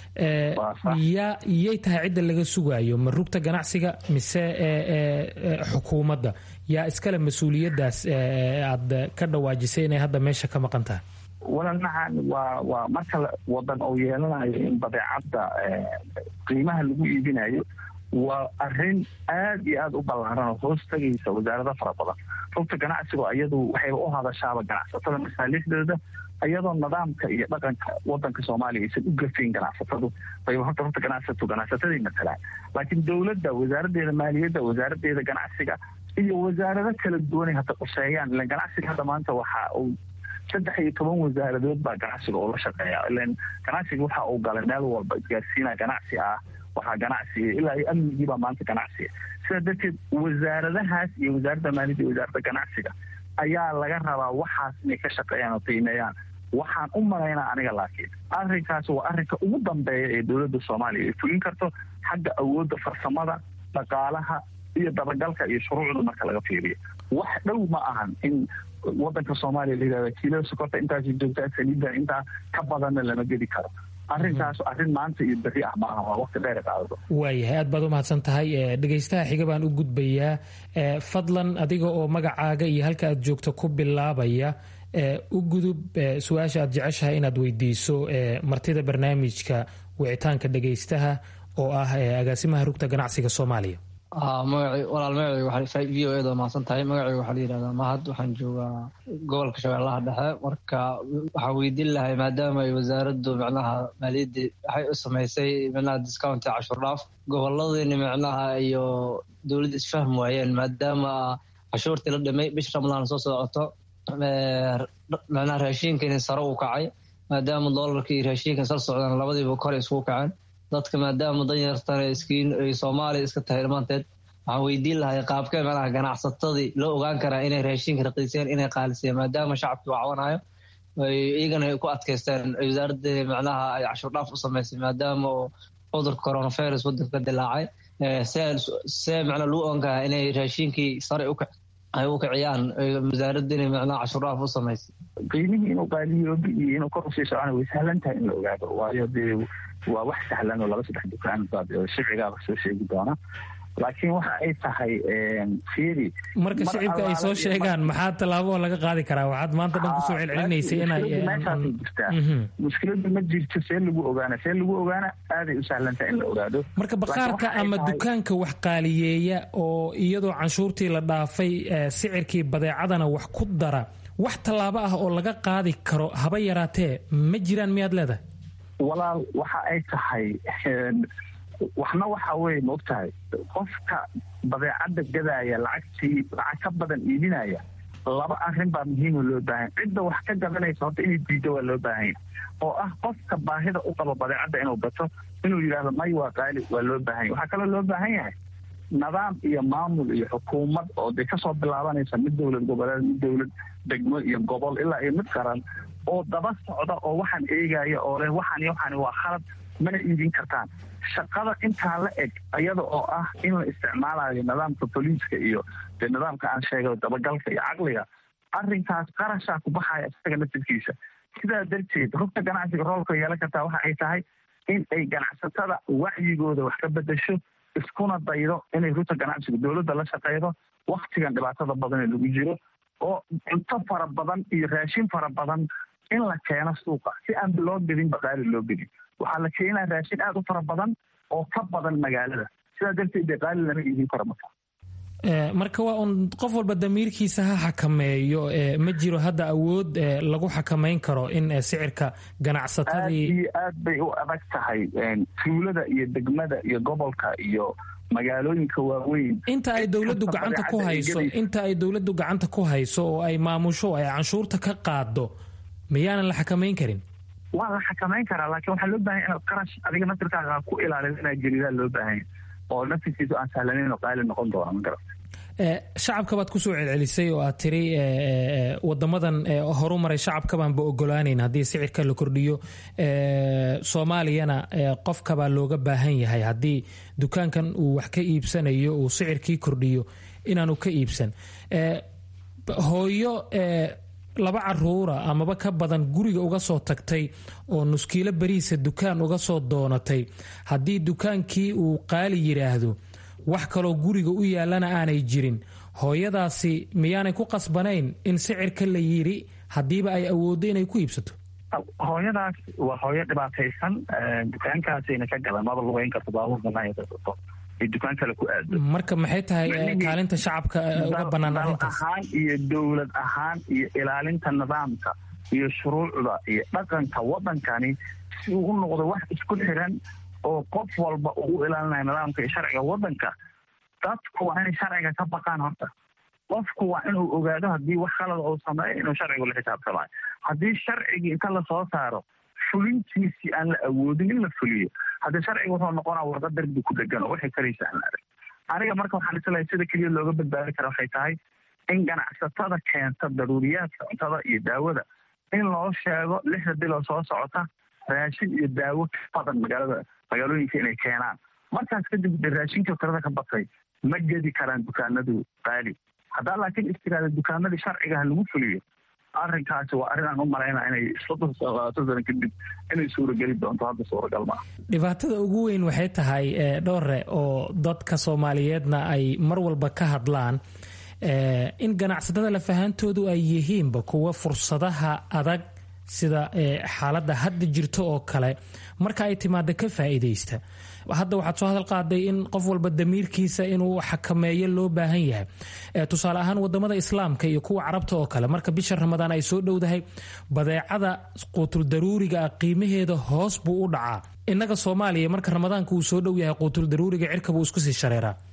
yaa yay tahay cidda laga sugaayo ma rugta ganacsiga mise xukuumadda yaa iskale mas-uuliyaddaas aad ka dhawaajisay inay hadda meesha ka maqan tahay walaalnacan waa waa marka wadan uu yeelanayo in badeecadda qiimaha lagu iibinayo waa arrin aad iyo aada u ballaaran oo hoos tegaysa wasaarado fara badan rugta ganacsigu iyadu waxayba u hadashaaba ganacsatada masaalixdooda iyadoo nidaamka iyo dhaqanka wadanka soomaaliya aysan u gafayn ganacsatadu bayba horta rugta ganacsatu ganacsatadii matalaan laakiin dowladda wasaaraddeeda maaliyadda wasaaraddeeda ganacsiga iyo wasaarado kala duwanay hadda quseeyaan ilan ganacsiga hadda maanta waxa uu saddex iyo toban wasaaradood baa ganacsiga oo la shaqeeya ilan ganacsiga waxa uu galay meel walba isgaarsiina ganacsi ah waxaa ganacsiga ilaa iyo amnigiibaa maanta ganacsiga sidaa darteed wasaaradahaas iyo wasaaradda maaliyadda iyo wasaaradda ganacsiga ayaa laga rabaa waxaas inay ka shaqeeyaan oo qiimeeyaan waxaan u malaynaa aniga laakiin arrinkaas waa arrinka ugu dambeeya ee dowladda soomaaliya ay fulin karto xagga awoodda farsamada dhaqaalaha iyo dabagalka iyo shuruucda marka laga fiiriyo wax dhow ma ahan in wadanka soomaaliya la yidhahda kiilada sokorta intaasi joogtaa saliidda intaa ka badanna lama gedi karo arrinkaas arrin maanta iyo beri ah maaha waa waqti dheer qaadado waayahay aad baad u mahadsan tahay dhegaystaha xiga baan u gudbayaa fadlan adiga oo magacaaga iyo halka aad joogto ku bilaabaya u gudub su-aasha aad jeceshahay inaad weydiiso martida barnaamijka wicitaanka dhegaystaha oo ah agaasimaha rugta ganacsiga soomaaliya walaal magacayga v o eda mahadsan tahay magacayga waxaa la yidhahdaa mahad waxaan joogaa gobolka shabeellaha dhexe marka waxaan weydiin lahay maadaama ay wasaaraddu micnaha maaliyadda waxay u samaysay micnaha discounti cashur dhaaf goboladiina micnaha iyo dowladda isfahm waayeen maadaama cashuurtii la dhimay bisha ramadaan soo socoto macnaha raashinka in sare u kacay maadaama doolarka iyo raashinka sal socdaan labadiiba kor isku kaceen dadka maadaama danyartan iskiin ay soomaaliya iska tahay dhammaanteed waxaan weydiin lahay qaabkee macnaha ganacsatadii loo ogaan karaa inay raashinka raqiiseen inay qaaliseen maadaama shacabkii wacwanayo iyagana ay ku adkaysteen wasaaradda macnaha ay cashuur dhaaf u samaysay maadaama oo cudurka coronavirus wadanka ka dilaacay see macnaa lagu ogan karaa inay raashinkii sare ay u kiciyaan wasaaradda inay macnaha cashuur dhaaf u samaysay qiimihii inuu qaaliyoobi iyo inuu kor usii socona way sahlan tahay in la ogaado waayo dee waa wax sahlan oo laba saddex dukaan baad shicigaaba soo sheegi doona laakiin waxa ay tahay fiiri marka shicibka ay soo sheegaan maxaa tallaabo laga qaadi karaa waxaad maanta dhan kusoo celcelinaysay inay meeshaasay jirtaa mushkiladu ma jirto see lagu ogaana see lagu ogaana aaday u sahlantahay in la ogaado marka bakhaarka ama dukaanka wax qaaliyeeya oo iyadoo canshuurtii la dhaafay sicirkii badeecadana wax ku dara wax tallaabo ah oo laga qaadi karo haba yaraatee ma jiraan miyaad leedahay walaal waxa ay tahay waxna waxa weye ma ogtahay qofka badeecadda gadaaya lacagtii lacag ka badan iibinaya laba arrin baa muhiima loo baahanya cidda wax ka gadanaysa horta inay diiddo waa loo baahanya oo ah qofka baahida u qabo badeecadda inuu gato inuu yidhaahdo may waa qaali waa loo baahanya waxaa kaloo loo baahan yahay nidaam iyo maamul iyo xukuumad oo dee kasoo bilaabanaysa mid dowlad goboleed mid dowlad degmo iyo gobol ilaa iyo mid qaran oo daba socda oo waxaan eegaya oo leh waxaan iyo waxaan waa khalad mana iibin kartaan shaqada intaa la eg iyada oo ah in la isticmaalayo nidaamka boliiska iyo dee nidaamka aan sheegay dabagalka iyo caqliga arrinkaas qarashaa ku baxaya isaga naftirkiisa sidaa darteed rugta ganacsiga roolka yeelan kartaa waxa ay tahay in ay ganacsatada wacyigooda wax ka bedesho iskuna daydo inay rugta ganacsiga dowladda la shaqeydo waktigan dhibaatada badan ee lagu jiro oo cunto fara badan iyo raashin fara badan in la keeno suuqa si aan loo gedin baqaali loo gedin waxaa la keenaa raashin aada u fara badan oo ka badan magaalada sidaa darteed dee qaali lama iibin karo marka marka waa un qof walba damiirkiisa ha xakameeyo ma jiro hadda awood lagu xakameyn karo in sicirka ganacsatadii aad iyo aad bay u adag tahay tuulada iyo degmada iyo gobolka iyo magaalooyinka waaweyn inta ay dowladdu gacanta ku hayso inta ay dowladdu gacanta ku hayso oo ay maamusho ay canshuurta ka qaado miyaanan la xakameyn karin waa la xakamayn karaa laakiin waxaa loo bahanya inaad qarash adiga naftirkaaga ku ilaalido inaad gelidaa loo baahanya oo naftirkiisu aan sahlanayn oo qaali noqon doona ma garat shacabka baad kusoo celcelisay oo aad tiri wadamadan horu maray shacabkabaanba ogolaaneyn haddii sicirka la kordhiyo soomaaliyana qofkabaa looga baahan yahay haddii dukaankan uu wax ka iibsanayo uu sicirkii kordhiyo inaanu ka iibsan hooyo laba caruura amaba ka badan guriga uga soo tagtay oo nuskiilo beriisa dukaan uga soo doonatay haddii dukaankii uu qaali yidhaahdo wax kaloo guriga u yaallana aanay jirin hooyadaasi miyaanay ku qasbanayn in sicirka la yidhi haddiiba ay awooddo inay ku iibsato hooyadaas waa hooyo dhibaataysan dukaankaasayna ka gadan maba lugeyn karto baabuur banaayato dukaan kale ku aado marka maxay tahay kaalinta shacabka uga bannaan arrintaas ahaan iyo dowlad ahaan iyo ilaalinta nidaamka iyo shuruucda iyo dhaqanka waddankani si uu u noqdo wax isku xiran oo qof walba uu u ilaalinayo nidaamka iyo sharciga waddanka dadku waa inay sharciga ka baqaan horta qofku waa inuu ogaado haddii wax khalada uu sameeyo inuu sharcigu la xisaabtamayo haddii sharcigii inta lasoo saaro fulintiisii aan la awoodin in la fuliyo haddii sharciga wuxuu noqonaa warqa darbi ku dhegan oo waxay karaysa aan arag aniga marka waxaan islahay sida keliya looga badbaadi kara waxay tahay in ganacsatada keenta daruuriyaadka cuntada iyo daawada in loo sheego lixda biloo soo socota raashin iyo daawo ka badan magaalada magaalooyinka inay keenaan markaas kadib de raashinka tirada ka batay ma gedi karaan dukaanadu qaali haddaa laakiin istiraada dukaanadii sharcigaha lagu fuliyo arrinkaasi waa arrin aan u malayna inay soddon labaatan sano kadib inay suurageli doonto hadda suuragal maaha dhibaatada ugu weyn waxay tahay dhowre oo dadka soomaaliyeedna ay mar walba ka hadlaan in ganacsatada lafahantoodu ay yihiinba kuwa fursadaha adag sida xaaladda hadda jirto oo kale marka ay timaado ka faa'iidaysta hadda waxaad soo hadal qaaday in qof walba damiirkiisa inuu xakameeyo loo baahan yahay tusaale ahaan wadamada islaamka iyo kuwa carabta oo kale marka bisha ramadaan ay soo dhowdahay badeecada quutul daruuriga ah qiimaheeda hoos buu u dhacaa innaga soomaaliya marka ramadaanka uu soo dhow yahay quutul daruuriga cirka buu isku sii shareeraa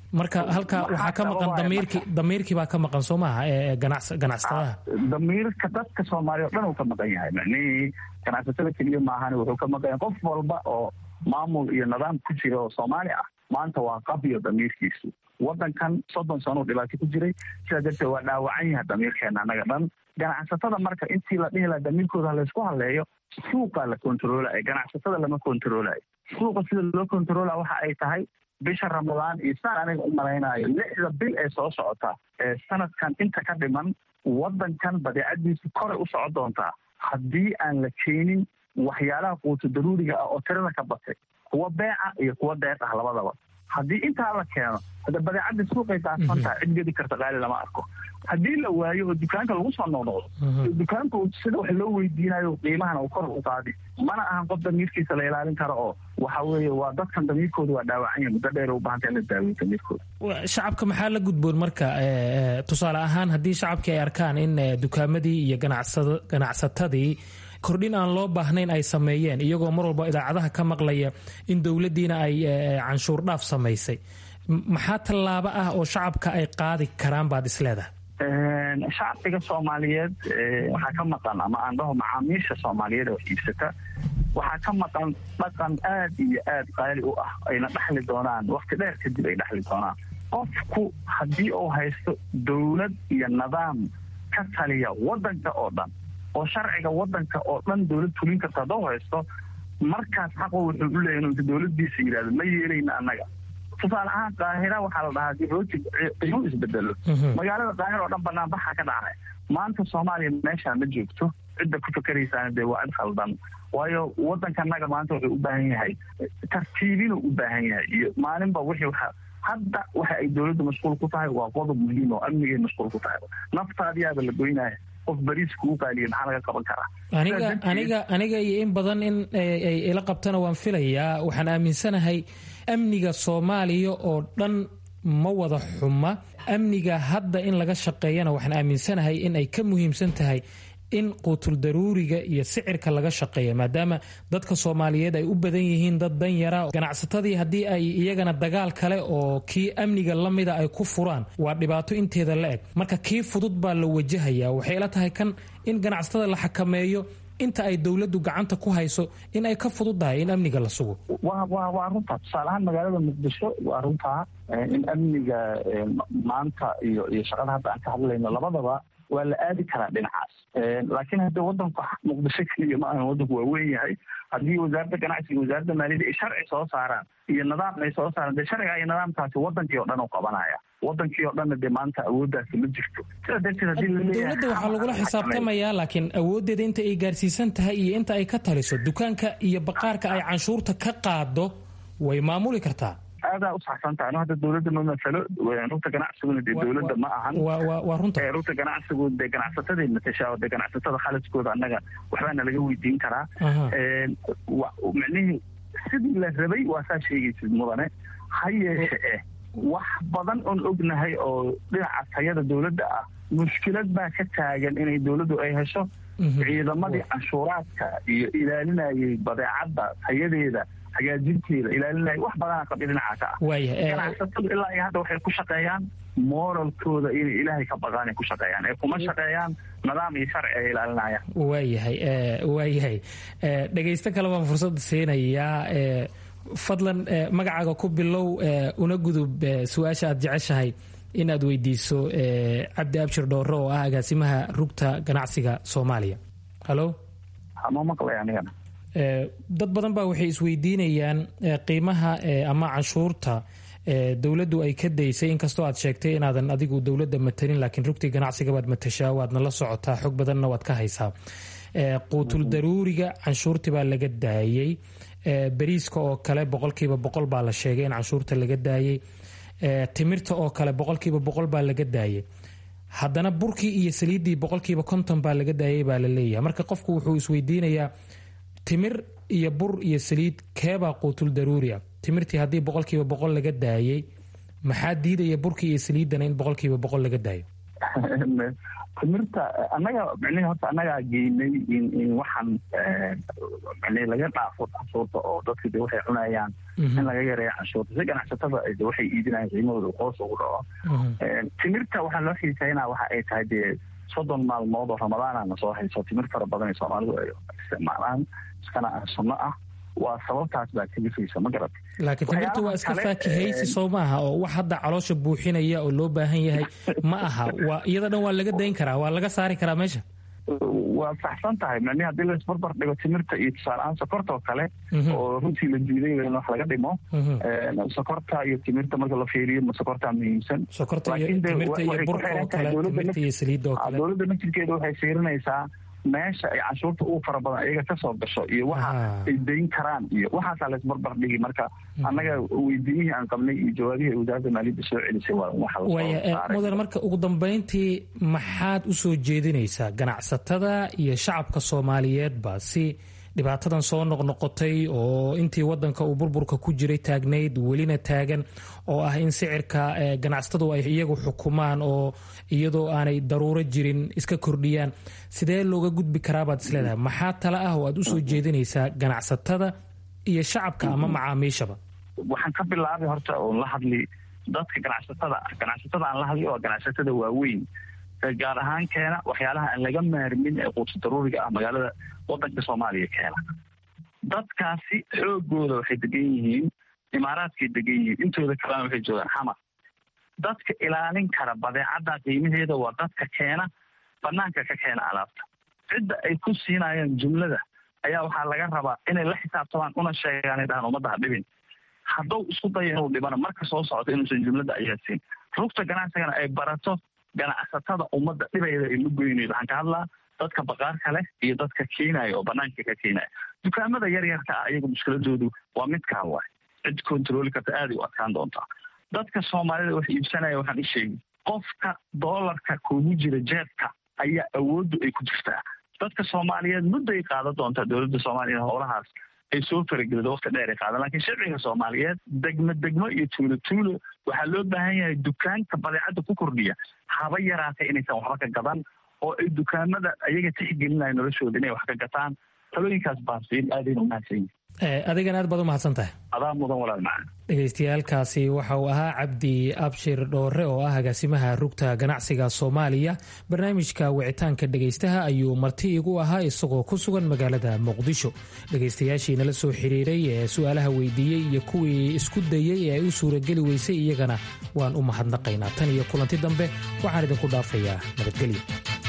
marka halka waxaa ka maqan damiirkii damiirkii baa ka maqan soo maaha ee ganacsatadaha damiirka dadka soomaaliya o dhan uu ka maqan yahay macnihii ganacsatada keliya maahan wuxuu ka maqan yahay qof walba oo maamul iyo nidaam ku jira oo soomaali ah maanta waa qabyo damiirkiisu wadankan soddon sano u dhibaato ku jiray sidaa darteed waa dhaawacan yahay damiirkeena annaga dhan ganacsatada marka intii la dhihi laha damiirkooda laysku haleeyo suuqaa la kontaroolaya ganacsatada lama kontaroolayo suuqa sida loo kontaroolaya waxa ay tahay bisha ramadaan iyo saan aniga u malaynayo lixda bil ee soo socota ee sanadkan inta ka dhiman wadankan badeecadiisu koray u socon doontaa haddii aan la keenin waxyaalaha quuto daruuriga ah oo tirada ka batay kuwa beeca iyo kuwa deeq ah labadaba haddii intaa la keeno hadda badeecadda suuqay daadsan tahay cid gedi karta qaali lama arko haddii la waayo oo dukaanka lagu soo noqnoqdo dukaanku sida wax loo weydiinayo qiimahana uu kor u qaadi mana ahan qof damiirkiisa la ilaalin karo oo waxa weeye waa dadkan damiirkooda waa dhaawacan yahay muddo dheer u baahanta in la daaweyo damiirkooda shacabka maxaa la gudboon marka tusaale ahaan haddii shacabkii ay arkaan in dukaamadii iyo ganacsatadii kordhin aan loo baahnayn ay sameeyeen iyagoo mar walba idaacadaha ka maqlaya in dowladdiina ay canshuur dhaaf samaysay maxaa tallaabo ah oo shacabka ay qaadi karaan baad isleedahay shacbiga soomaaliyeed waxaa ka maqan ama aan dhaho macaamiisha soomaaliyeed oo iibsata waxaa ka maqan dhaqan aad iyo aad qaali u ah ayna dhexli doonaan wakti dheer kadib ay dhexli doonaan qofku haddii uu haysto dowlad iyo nidaam ka taliya wadanka oo dhan oo sharciga wadanka oo dhan dowlad fulin karta hadduu haysto markaas xaqo wuxuu u leeyahy inuu dowladdiisa yidhahdo ma yeelayna annaga tusaale ahaan qaahira waxaa la dhahaa dib rooti qiimo isbedelo magaalada qaahira oo dhan banaanbaxa ka dhacay maanta soomaaliya meeshaa ma joogto cidda ku fakeraysaana dee waa cid khaldan waayo waddankanaga maanta wuxuu u baahan yahay tartiibinuu u baahan yahay iyo maalinba wixii waxa hadda waxa ay dowladda mashquul ku tahay waa qodob muhiim oo amnigay mashquul ku tahay naftaadiyaaba la goynaya qof bariis kugu qaaliya maxaa laga qaban karaa aniga aniga aniga iyo in badan in ay ila qabtana waan filayaa waxaan aaminsanahay amniga soomaaliya oo dhan ma wada xuma amniga hadda in laga shaqeeyana waxaan aaminsanahay in ay ka muhiimsan tahay in quutul daruuriga iyo sicirka laga shaqeeya maadaama dadka soomaaliyeed ay u badan yihiin dad dan yara ganacsatadii haddii ay iyagana dagaal kale oo kii amniga la mida ay ku furaan waa dhibaato inteeda la eg marka kii fudud baa la wajahaya waxay ila tahay kan in ganacsatada la xakameeyo inta ay dowladdu gacanta ku hayso in ay ka fududdahay in amniga la sugo wa wa waa runtaa tusaale ahaan magaalada muqdisho waa runtaa in amniga maanta iyo iyo shaqada hadda aan ka hadlayno labadaba waa la aadi karaa dhinacaas laakiin hadda wadanku muqdisho keliya ma ahan wadanku waa weyn yahay haddii wasaaradda ganacsiga wasaaradda maaliyadda ay sharci soo saaraan iyo nidaam ay soo saaraan dee sharciga iyo nidaamkaasi wadankii oo dhan u qabanaya wadankii oo dhanna dee maanta awooddaasi ma jirto sidaa darteed haddii dowladda waxaa lagula xisaabtamayaa laakiin awooddeeda inta ay gaarsiisan tahay iyo inta ay ka taliso dukaanka iyo baqaarka ay canshuurta ka qaado way maamuli kartaa aadaa u saxsantahay ano hadda dowladda ma masalo rugta ganacsiguna dee dowladda ma ahan waa runta rugta ganacsigu dee ganacsataday matashaa dee ganacsatada khaladkooda annaga waxbaana laga weydiin karaa micnihii sidii la rabay waa saa sheegaysid mudane ha yeeshe eh wax badan oon ognahay oo dhinaca tayada dowladda ah mushkilad baa ka taagan inay dowladdu ay hesho ciidamadii canshuuraadka iyo ilaalinayay badeecadda tayadeeda hagaajinteeda ilaalinaya wax badana qabya dhinaca ka ah ganacsatadu ilaa iyo hadda waxay ku shaqeeyaan moralkooda inay ilaahay ka baqaan ay ku shaqeeyaan ee kuma shaqeeyaan nidaam iyo sharci ay ilaalinayaan waayahay waayahay dhegaysto kale baan fursad siinayaa fadlan magacaaga ku bilow una gudub su-aasha aad jeceshahay in aad weydiiso cabdi abshir dhoore oo ah agaasimaha rugta ganacsiga soomaaliya halo ma maqlay anigana dad badan baa waxay isweydiinayaan qiimaha ama canshuurta dowladdu ay ka daysay inkastoo aad sheegtay inaadan adigu dowladda matanin laakiin rugtii ganacsiga baad matashaa waadna la socotaa xog badanna waad ka haysaa quutul daruuriga canshuurtii baa laga daayey bariiska oo kale boqolkiiba boqol baa la sheegay in canshuurta laga daayey timirta oo kale boqolkiiba boqol baa laga daayay haddana burkii iyo saliiddii boqolkiiba konton baa laga daayay baa la leeyahay marka qofku wuxuu isweydiinayaa timir iyo bur iyo saliid keebaa quutul daruuriya timirtii haddii boqolkiiba boqol laga daayay maxaa diidaya burkii iyo saliiddana in boqolkiiba boqol laga daayo timirta annaga micnihi horta annagaa geynay in in waxaan micnihi laga dhaafo canshuurta oo dadka de waxay cunayaan in laga yareeyo canshuurta si ganacsatada de waxay iidinayaan qiimahooda hoos ugu dhaco timirta waxaa loo xiiseynaa waxa ay tahay dee soddon maalmood oo ramadaanana soo hayso timir fara badan ee soomaalidu ay isticmaalaan iskana ah sunno ah waa sababtaas baa kalifaysa ma garat laakiin timirta waa iska faakihaysi soo maaha oo wax hadda caloosha buuxinaya oo loo baahan yahay ma aha waa iyada dhan waa laga dayn karaa waa laga saari karaa meesha waa saxsan tahay micnihi haddii laisbarbar dhigo timirta iyo tusaaleahaan sokorta oo kale oo runtii la diiday in wax laga dhimo sokorta iyo timirta marka la fiiriyo ma sokortaa muhiimsan sokorta iyo timirta iyo burka oo kale timirta iyo saliidda oo kale dowladda naftirkeeda waxay fiirinaysaa meesha ay canshuurta ugu fara badan iyaga kasoo gasho iyo waxa ay dayn karaan iyo waxaasaa laisbarbar dhigi marka annaga weydiimihii aan qabnay iyo jawaabihii ay wasaaradda maaliyadda soo celisay waa waxa waaya mudan marka ugu dambeyntii maxaad u soo jeedinaysaa ganacsatada iyo shacabka soomaaliyeedba si dhibaatadan soo noqnoqotay oo intii wadanka uu burburka ku jiray taagnayd welina taagan oo ah in sicirka ganacsatadu ay iyagu xukumaan oo iyadoo aanay daruuro jirin iska kordhiyaan sidee looga gudbi karaabaad isleedahay maxaa tale ah oo aad usoo jeedinaysaa ganacsatada iyo shacabka ama macaamiishaba waxaan ka bilaabay horta oon la hadli dadka ganacsatada ah ganacsatada aan la hadli oo ganacsatada waaweyn gaar ahaan keena waxyaalaha aan laga maarmin ee quudsa daruuriga ah magaalada wadanka soomaaliya keena dadkaasi xoogooda waxay degan yihiin imaaraadkay degan yihiin intooda kalena waxay joogaan xamar dadka ilaalin kara badeecadda qiimaheeda waa dadka keena banaanka ka keena alaabta cidda ay ku siinayaan jumlada ayaa waxaa laga rabaa inay la xisaabtamaan una sheegaan dhahaan ummadda ha dhibin hadduu isku dayo inuu dhibana marka soo socdo inuusan jumlada ayaadsiin rugta ganacsigana ay barato ganacsatada ummadda dhibayda ay la goynaydo waxaan ka hadlaa dadka baqaarka leh iyo dadka keenaya oo banaanka ka keenaya dukaamada yar yarka ah iyagu mushkiladoodu waa midkaa waay cid controli karta aaday u adkaan doontaa dadka soomaalida wax iibsanaya waxaan i sheegi qofka doolarka kugu jira jeebka ayaa awooddu ay ku jirtaa dadka soomaaliyeed mudday qaadan doontaa dowladda soomaaliya howlahaas ay soo faragelido waqti dheer ay qaadan lakiin shicbiga soomaaliyeed degmo degmo iyo tuulo tuulo waxaa loo baahan yahay dukaanka badeecadda ku kordhiya haba yaraatay inaysan waxba ka gadan oo ay dukaamada ayaga tixgelinaya noloshooda inay wax ka gataan talooyinkaas baansiin aadayna umahadsan yihin adigan aad baad u mahadsan tahay adaa mudan walaal macaan dhegaystayaalkaasi waxa uu ahaa cabdi abshir dhoore oo ah agaasimaha rugta ganacsiga soomaaliya barnaamijka wicitaanka dhegaystaha ayuu marti igu ahaa isagoo ku sugan magaalada muqdisho dhegaystayaashii nala soo xiriiray ee su-aalaha weydiiyey iyo kuwii isku dayey ee ay u suurageli weysay iyagana waan u mahadnaqaynaa tan iyo kulanti dambe waxaan idinku dhaafayaa nabadgelyo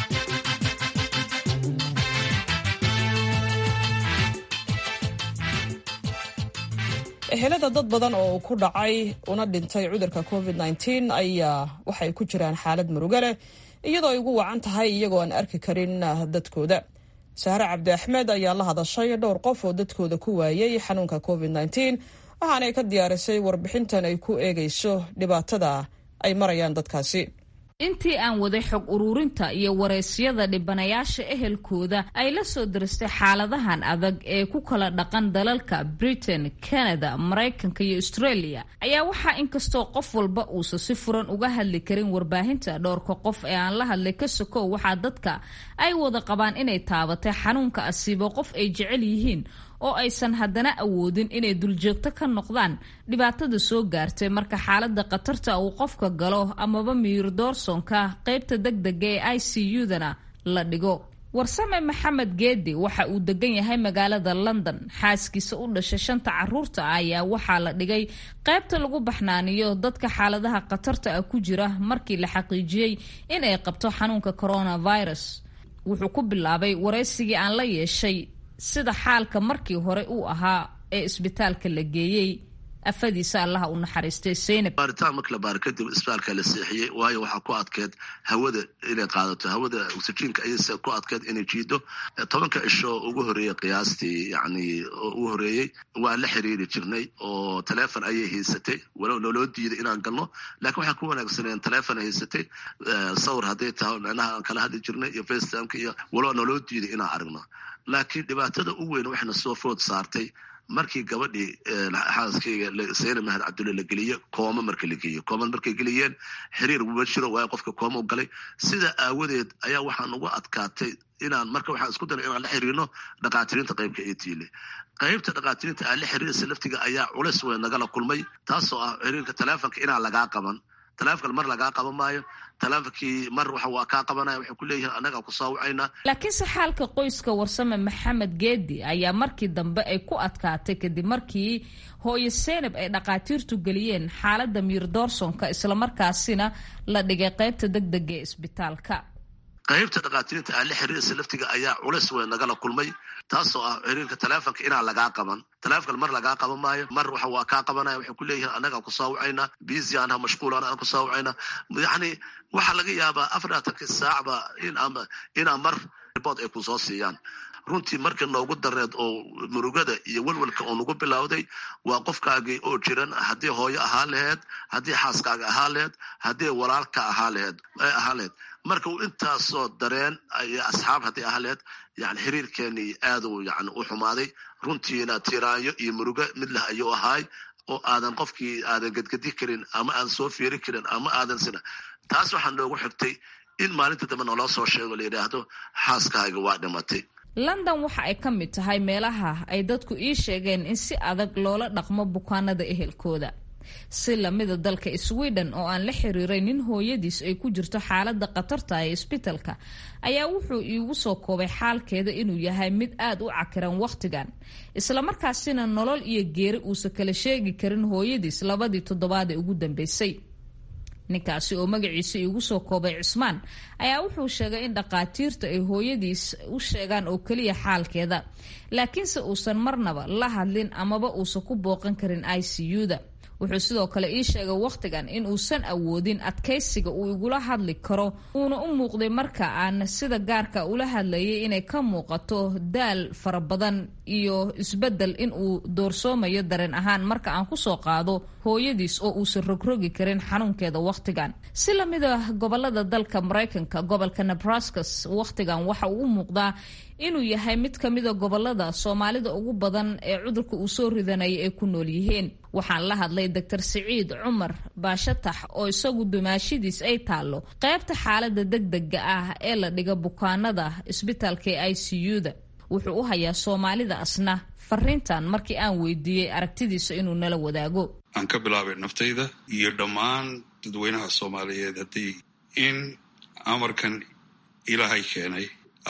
ehelada dad badan oo uu ku dhacay una dhintay cudurka covid -19 ayaa waxay ku jiraan xaalad murugo leh iyadoo ay ugu wacan tahay iyagoo aan arki karin dadkooda sahre cabdi axmed ayaa la hadashay dhowr qof oo dadkooda ku waayay xanuunka covid -19 waxaanay ka diyaarisay warbixintan ay ku eegayso dhibaatada ay marayaan dadkaasi intii aan waday xog ururinta iyo waraysyada dhibanayaasha ehelkooda ay la soo diristay xaaladahan adag ee ku kala dhaqan dalalka britain canada maraykanka iyo australia ayaa waxaa inkastoo qof walba uusan si furan uga hadli karin warbaahinta dhowrka qof ee aan la hadlay ka sokow waxaa dadka ay wada qabaan inay taabatay xanuunka asiibo qof ay jecel yihiin oo aysan haddana awoodin inay duljoogto ka noqdaan dhibaatada soo gaartay marka xaalada khatarta uu qofka galo amaba miyir doorsonka qaybta degdega ee i c u-dana la dhigo warsame maxamed geedi waxa uu degan yahay magaalada london xaaskiisa u dhashay shanta caruurta ah ayaa waxaa la dhigay qaybta lagu baxnaaniyo dadka xaaladaha khatarta ah ku jira markii la xaqiijiyey in ay qabto xanuunka coronavirus wuxuu ku bilaabay waraysigii aan la yeeshay sida xaalka markii hore uu ahaa ee isbitaalka la geeyey afadiisa allaha u naxariistay seynab baaritaan marka la baaro kadib isbitaalka la seexiyey waayo waxaa ku adkeed hawada inay qaadato hawada oxygenka ayase ku adkeed inay jiido tobanka isho ugu horeeyey qiyaastii yani ugu horeeyey waan la xiriiri jirnay oo taleefon ayay haysatay walow naloo diiday inaan galno laakiin waxaa ku wanaagsaneen taleefon haysatay sawir hadday tahay micnaha aan kala hadli jirnay iyo facetimeka iyo walow naloo diiday inaan aragno laakiin dhibaatada u weyn waxayna soo food saartay markii gabadhii xaaskayga sayna mahad cabdulle la geliye kooma marka la geeyo koomad markay geliyeen xiriir ma jiro waayo qofka kooma u galay sida aawadeed ayaa waxaan ugu adkaatay inaan marka waxaan isku daray inaan la xiriirno dhaqaatiriinta qaybka etiile qaybta dhaqaatiriinta aan la xiriiraysa laftiga ayaa culeys weyn nagala kulmay taasoo ah xiriirka taleefonka inaan lagaa qaban taleefonkan mar lagaa qaban maayo taleefonkii mar waxa waa kaa qabanaya waxay ku leeyihiin annagaa ku saawacaynaa laakiinse xaalka qoyska warsame maxamed geedi ayaa markii dambe ay ku adkaatay kadib markii hooyo seenab ay dhaqaatiirtu geliyeen xaaladda miir doorsonka islamarkaasina la dhigay qaybta degdega ee isbitaalka qaybta dhaqaatiriinta aan la xiriiraysa laftiga ayaa culeys weyn nagala kulmay taasoo ah xiriirka taleefonka inaan lagaa qaban taleefonkan mar lagaa qaban maayo mar waxa waa kaa qabanaya waxay ku leeyihiin annagaa ku saawacaynaa busy anha mashquulan aan ku saawacaynaa yacni waxaa laga yaabaa afarlaatanki saacba in ama inaa mar ribood ay ku soo siiyaan runtii markii noogu dareed oo murugada iyo welwelka oo nagu bilowday waa qofkaagii oo jiran haddii hooyo ahaa laheed haddii xaaskaaga ahaa laheed haddii walaalka ahaa laheed ahaa laheed marka uu intaasoo dareen iyo asxaab haddii ahaa laheed yani xiriirkeenii aaduu yani u xumaaday runtiina tiraanyo iyo murugo mid leh ayuu ahaay oo aadan qofkii aadan gedgedi karin ama aadan soo fiiri karin ama aadan sina taas waxaa noogu xigtay in maalinta dambe naloo soo sheego la yidhaahdo xaaskaaga waa dhimatay london waxa ay ka mid tahay meelaha ay dadku ii sheegeen in si adag loola dhaqmo bukaanada ehelkooda si lamida dalka sweden oo aan la xiriiray nin hooyadiis ay ku jirto xaalada khatarta ee isbitalka ayaa wuxuu iigu soo koobay xaalkeeda inuu yahay mid aad u cakiran wakhtigan islamarkaasina nolol iyo geeri uusan kala sheegi karin hooyadiis labadii toddobaad ee ugu dambeysay ninkaasi oo magaciisa iigu soo koobay cismaan ayaa wuxuu sheegay in dhaqaatiirta ay hooyadiis u sheegaan oo keliya xaalkeeda laakiinse uusan marnaba la hadlin amaba uusan ku booqan karin i c u-da wuxuu sidoo kale ii sheegay wakhtigan in uusan awoodin adkaysiga uu igula hadli karo uuna u muuqday marka aan sida gaarka ula hadlayay inay ka muuqato daal fara badan iyo isbedel in uu doorsoomayo dareen ahaan marka aan kusoo qaado hooyadiis oo uusan rogrogi karin xanuunkeeda wakhtigan si lamida gobolada dalka maraykanka gobolka nebraskas wakhtigan waxa uu u muuqdaa inuu yahay mid ka mida gobolada soomaalida ugu badan ee cudurka uu soo ridanaya ay ku nool yihiin waxaan la hadlay doctor siciid cumar baashatax oo isagu dumaashidiis ay taallo qaybta xaalada degdega ah ee la dhiga bukaanada isbitaalka ee i c u-da wuxuu u hayaa soomaalida asna fariintan markii aan weydiiyey aragtidiisa inuu nala wadaago aan ka bilaabay naftayda iyo dhammaan dadweynaha soomaaliyeed haddii in amarkan ilaahay keenay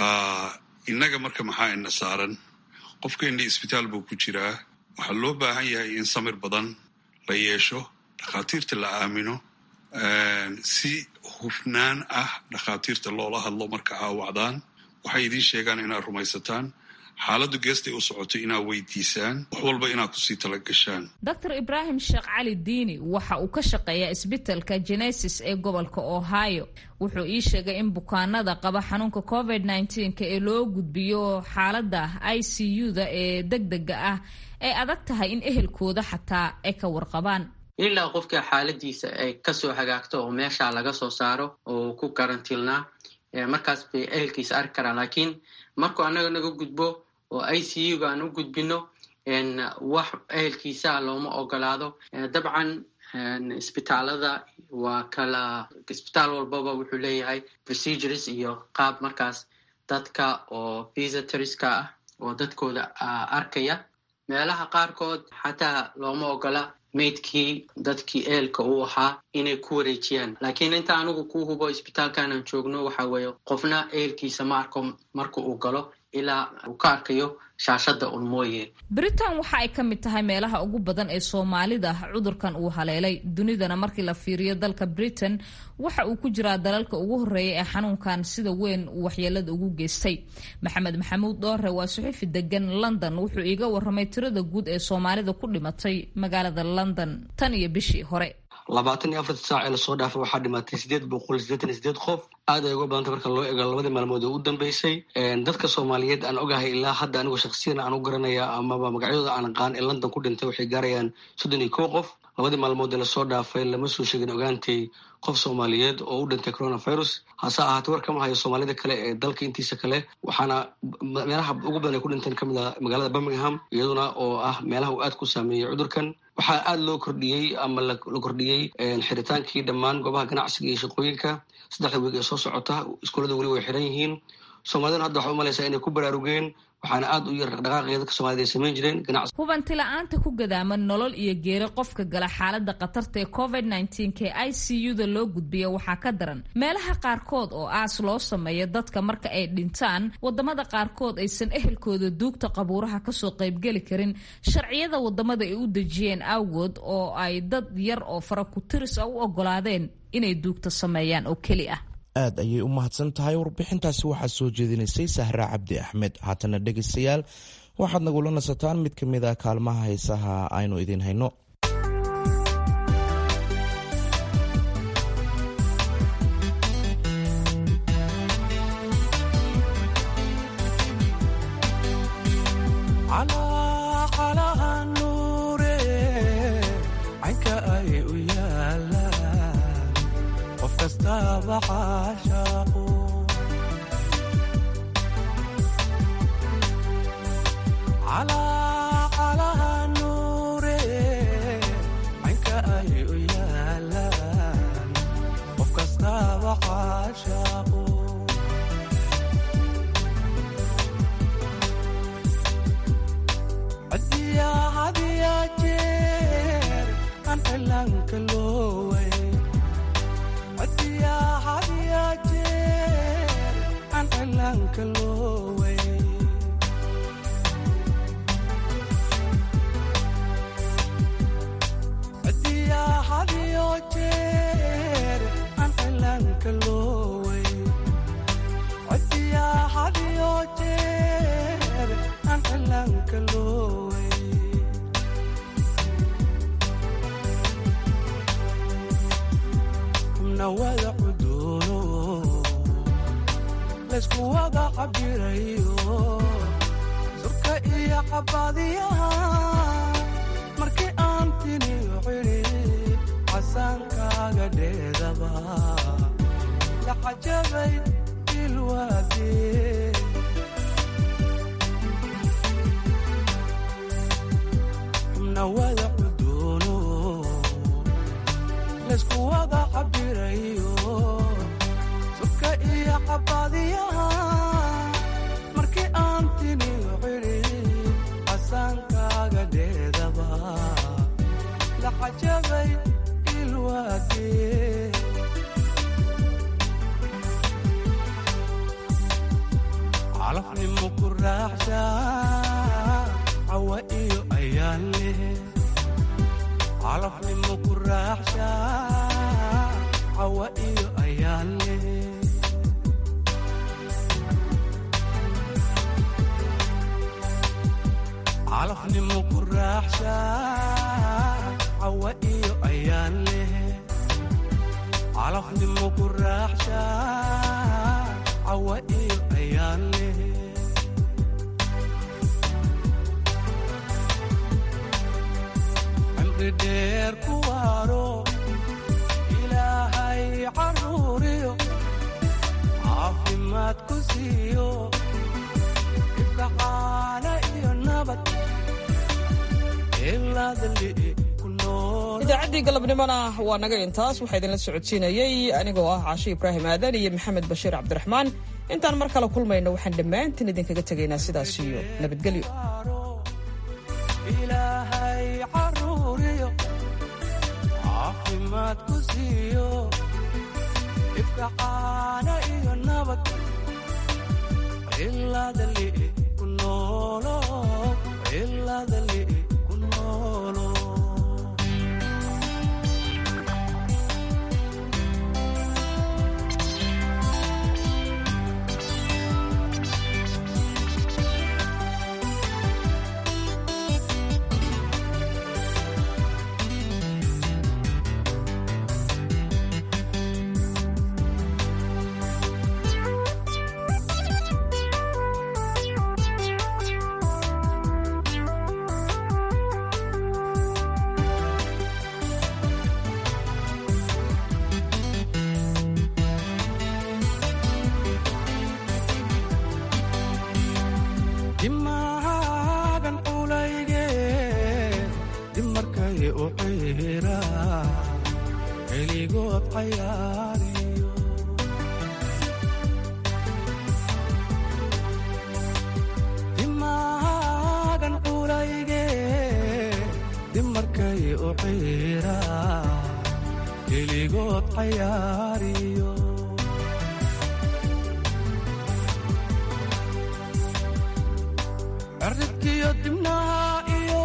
innaga marka maxaa ina saaran qofkeenni isbitaal buu ku jiraa waxaa loo baahan yahay in samir badan la yeesho dhakhaatiirta la aamino si hufnaan ah dhakhaatiirta loola hadlo marka aawacdaan waxay idiin sheegaan inaad rumaysataan xaaladdu geestay u socoto inaad weydiisaan wax walba inaad kusii tala gashaan doctor ibraahim sheekh cali diini waxa uu ka shaqeeyaa isbitalka genesis ee gobolka ohio wuxuu ii sheegay in bukaanada qaba xanuunka covid nneteen-ka ee loo gudbiyo xaaladda i c u-da ee degdega ah ay adag tahay in ehelkooda xataa ay ka warqabaan ilaa qofka xaaladiisa ay kasoo hagaagto oo meesha laga soo saaro oo ku karantiilnaa markaas bay ehelkiisa arki karaan laakiin markuu annaga naga gudbo oo i c u ga aan u gudbino wax ehelkiisa looma ogolaado dabcan isbitaalada waa kala isbitaal walbaba wuxuu leeyahay procedures iyo qaab markaas dadka oo visitoreska ah oo dadkooda arkaya meelaha qaarkood xataa looma ogola maydkii dadkii ehelka uu ahaa inay ku wareejiyaan laakiin inta anigu ku hubo isbitaalkanaan joogno waxa weeye qofna ehelkiisa ma arko marka uu galo ilaa uu ka arkayo shaashada un mooye britain waxa ay ka mid tahay meelaha ugu badan ee soomaalida cudurkan uu haleelay dunidana markii la fiiriyo dalka britain waxa uu ku jiraa dalalka ugu horeeya ee xanuunkan sida weyn uu waxyeelada ugu geystay maxamed maxamuud dhoore waa suxufi degan london wuxuu iiga waramay tirada guud ee soomaalida ku dhimatay magaalada london tan iyo bishii hore labaatan iyo afarta saac ee lasoo dhaafay waxaa dhimatay sideed boqol sideetan iyo sideed qof aad ay uga badantay marka loo eego labadii maalmood ee u dambeysay dadka soomaaliyeed aan ogahay ilaa hadda anigu shaksiyan aan u garanaya amaba magacyadooda aan aqaan ee london ku dhintay waxay gaarayaan soddon iyo kow qof labadii maalmood ee lasoo dhaafay lama soo sheegin ogaantay qof soomaaliyeed oo u dhintay coronavirus hase ahaatee war kama hayo soomaalida kale ee dalka intiisa kale waxaana meelaha ugu badan ay ku dhinteen kamid ah magaalada birmingham iyaduna oo ah meelaha uu aad ku saameeyey cudurkan waxaa aada loo kordhiyey ama la kordhiyey xiritaankii dhammaan goobaha ganacsiga iyo shaqooyinka saddexda weeg ee soo socota iskuullada weli way xiran yihiin soomaaliduna hadda waxay umalaysaa inay ku baraarugeen waxaana aada u yar dhaqdhaqaaqii dadka soomaalida ay samayn jireen ganacsi hubanti la-aanta ku gadaaman nolol iyo geeri qofka gala xaaladda khatarta ee covid nneteen-ka i c u-da loo gudbiya waxaa ka daran meelaha qaarkood oo aas loo sameeyo dadka marka ay dhintaan wadamada qaarkood aysan ehelkooda duugta qabuuraha kasoo qaybgeli karin sharciyada wadamada ay u dejiyeen awgood oo ay dad yar oo fara ku tiris a u ogolaadeen inay duugta sameeyaan oo keli ah aad ayay u mahadsan tahay warbixintaasi waxaa soo jeedinaysay sahra cabdi axmed haatana dhegaystayaal waxaad nagula nasataan mid ka mid a kaalmaha heesaha aynu idiin hayno idaacaddii galabnimona waa naga intaas waxaa idinla socodsiinayey anigoo ah caashe ibraahim aadan iyo maxamed bashiir cabdiraxmaan intaan mar kale kulmayno waxaan dhammaantiin idinkaga tegaynaa sidaas iyo nabadgelyo keligood cayaariyo dimaagan culayge dimarkay u ciira keligood cayaariyo cirribkiyo dibnaha iyo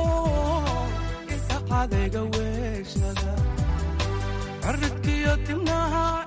inta cadayga weeshada cirribkiyo dibnaha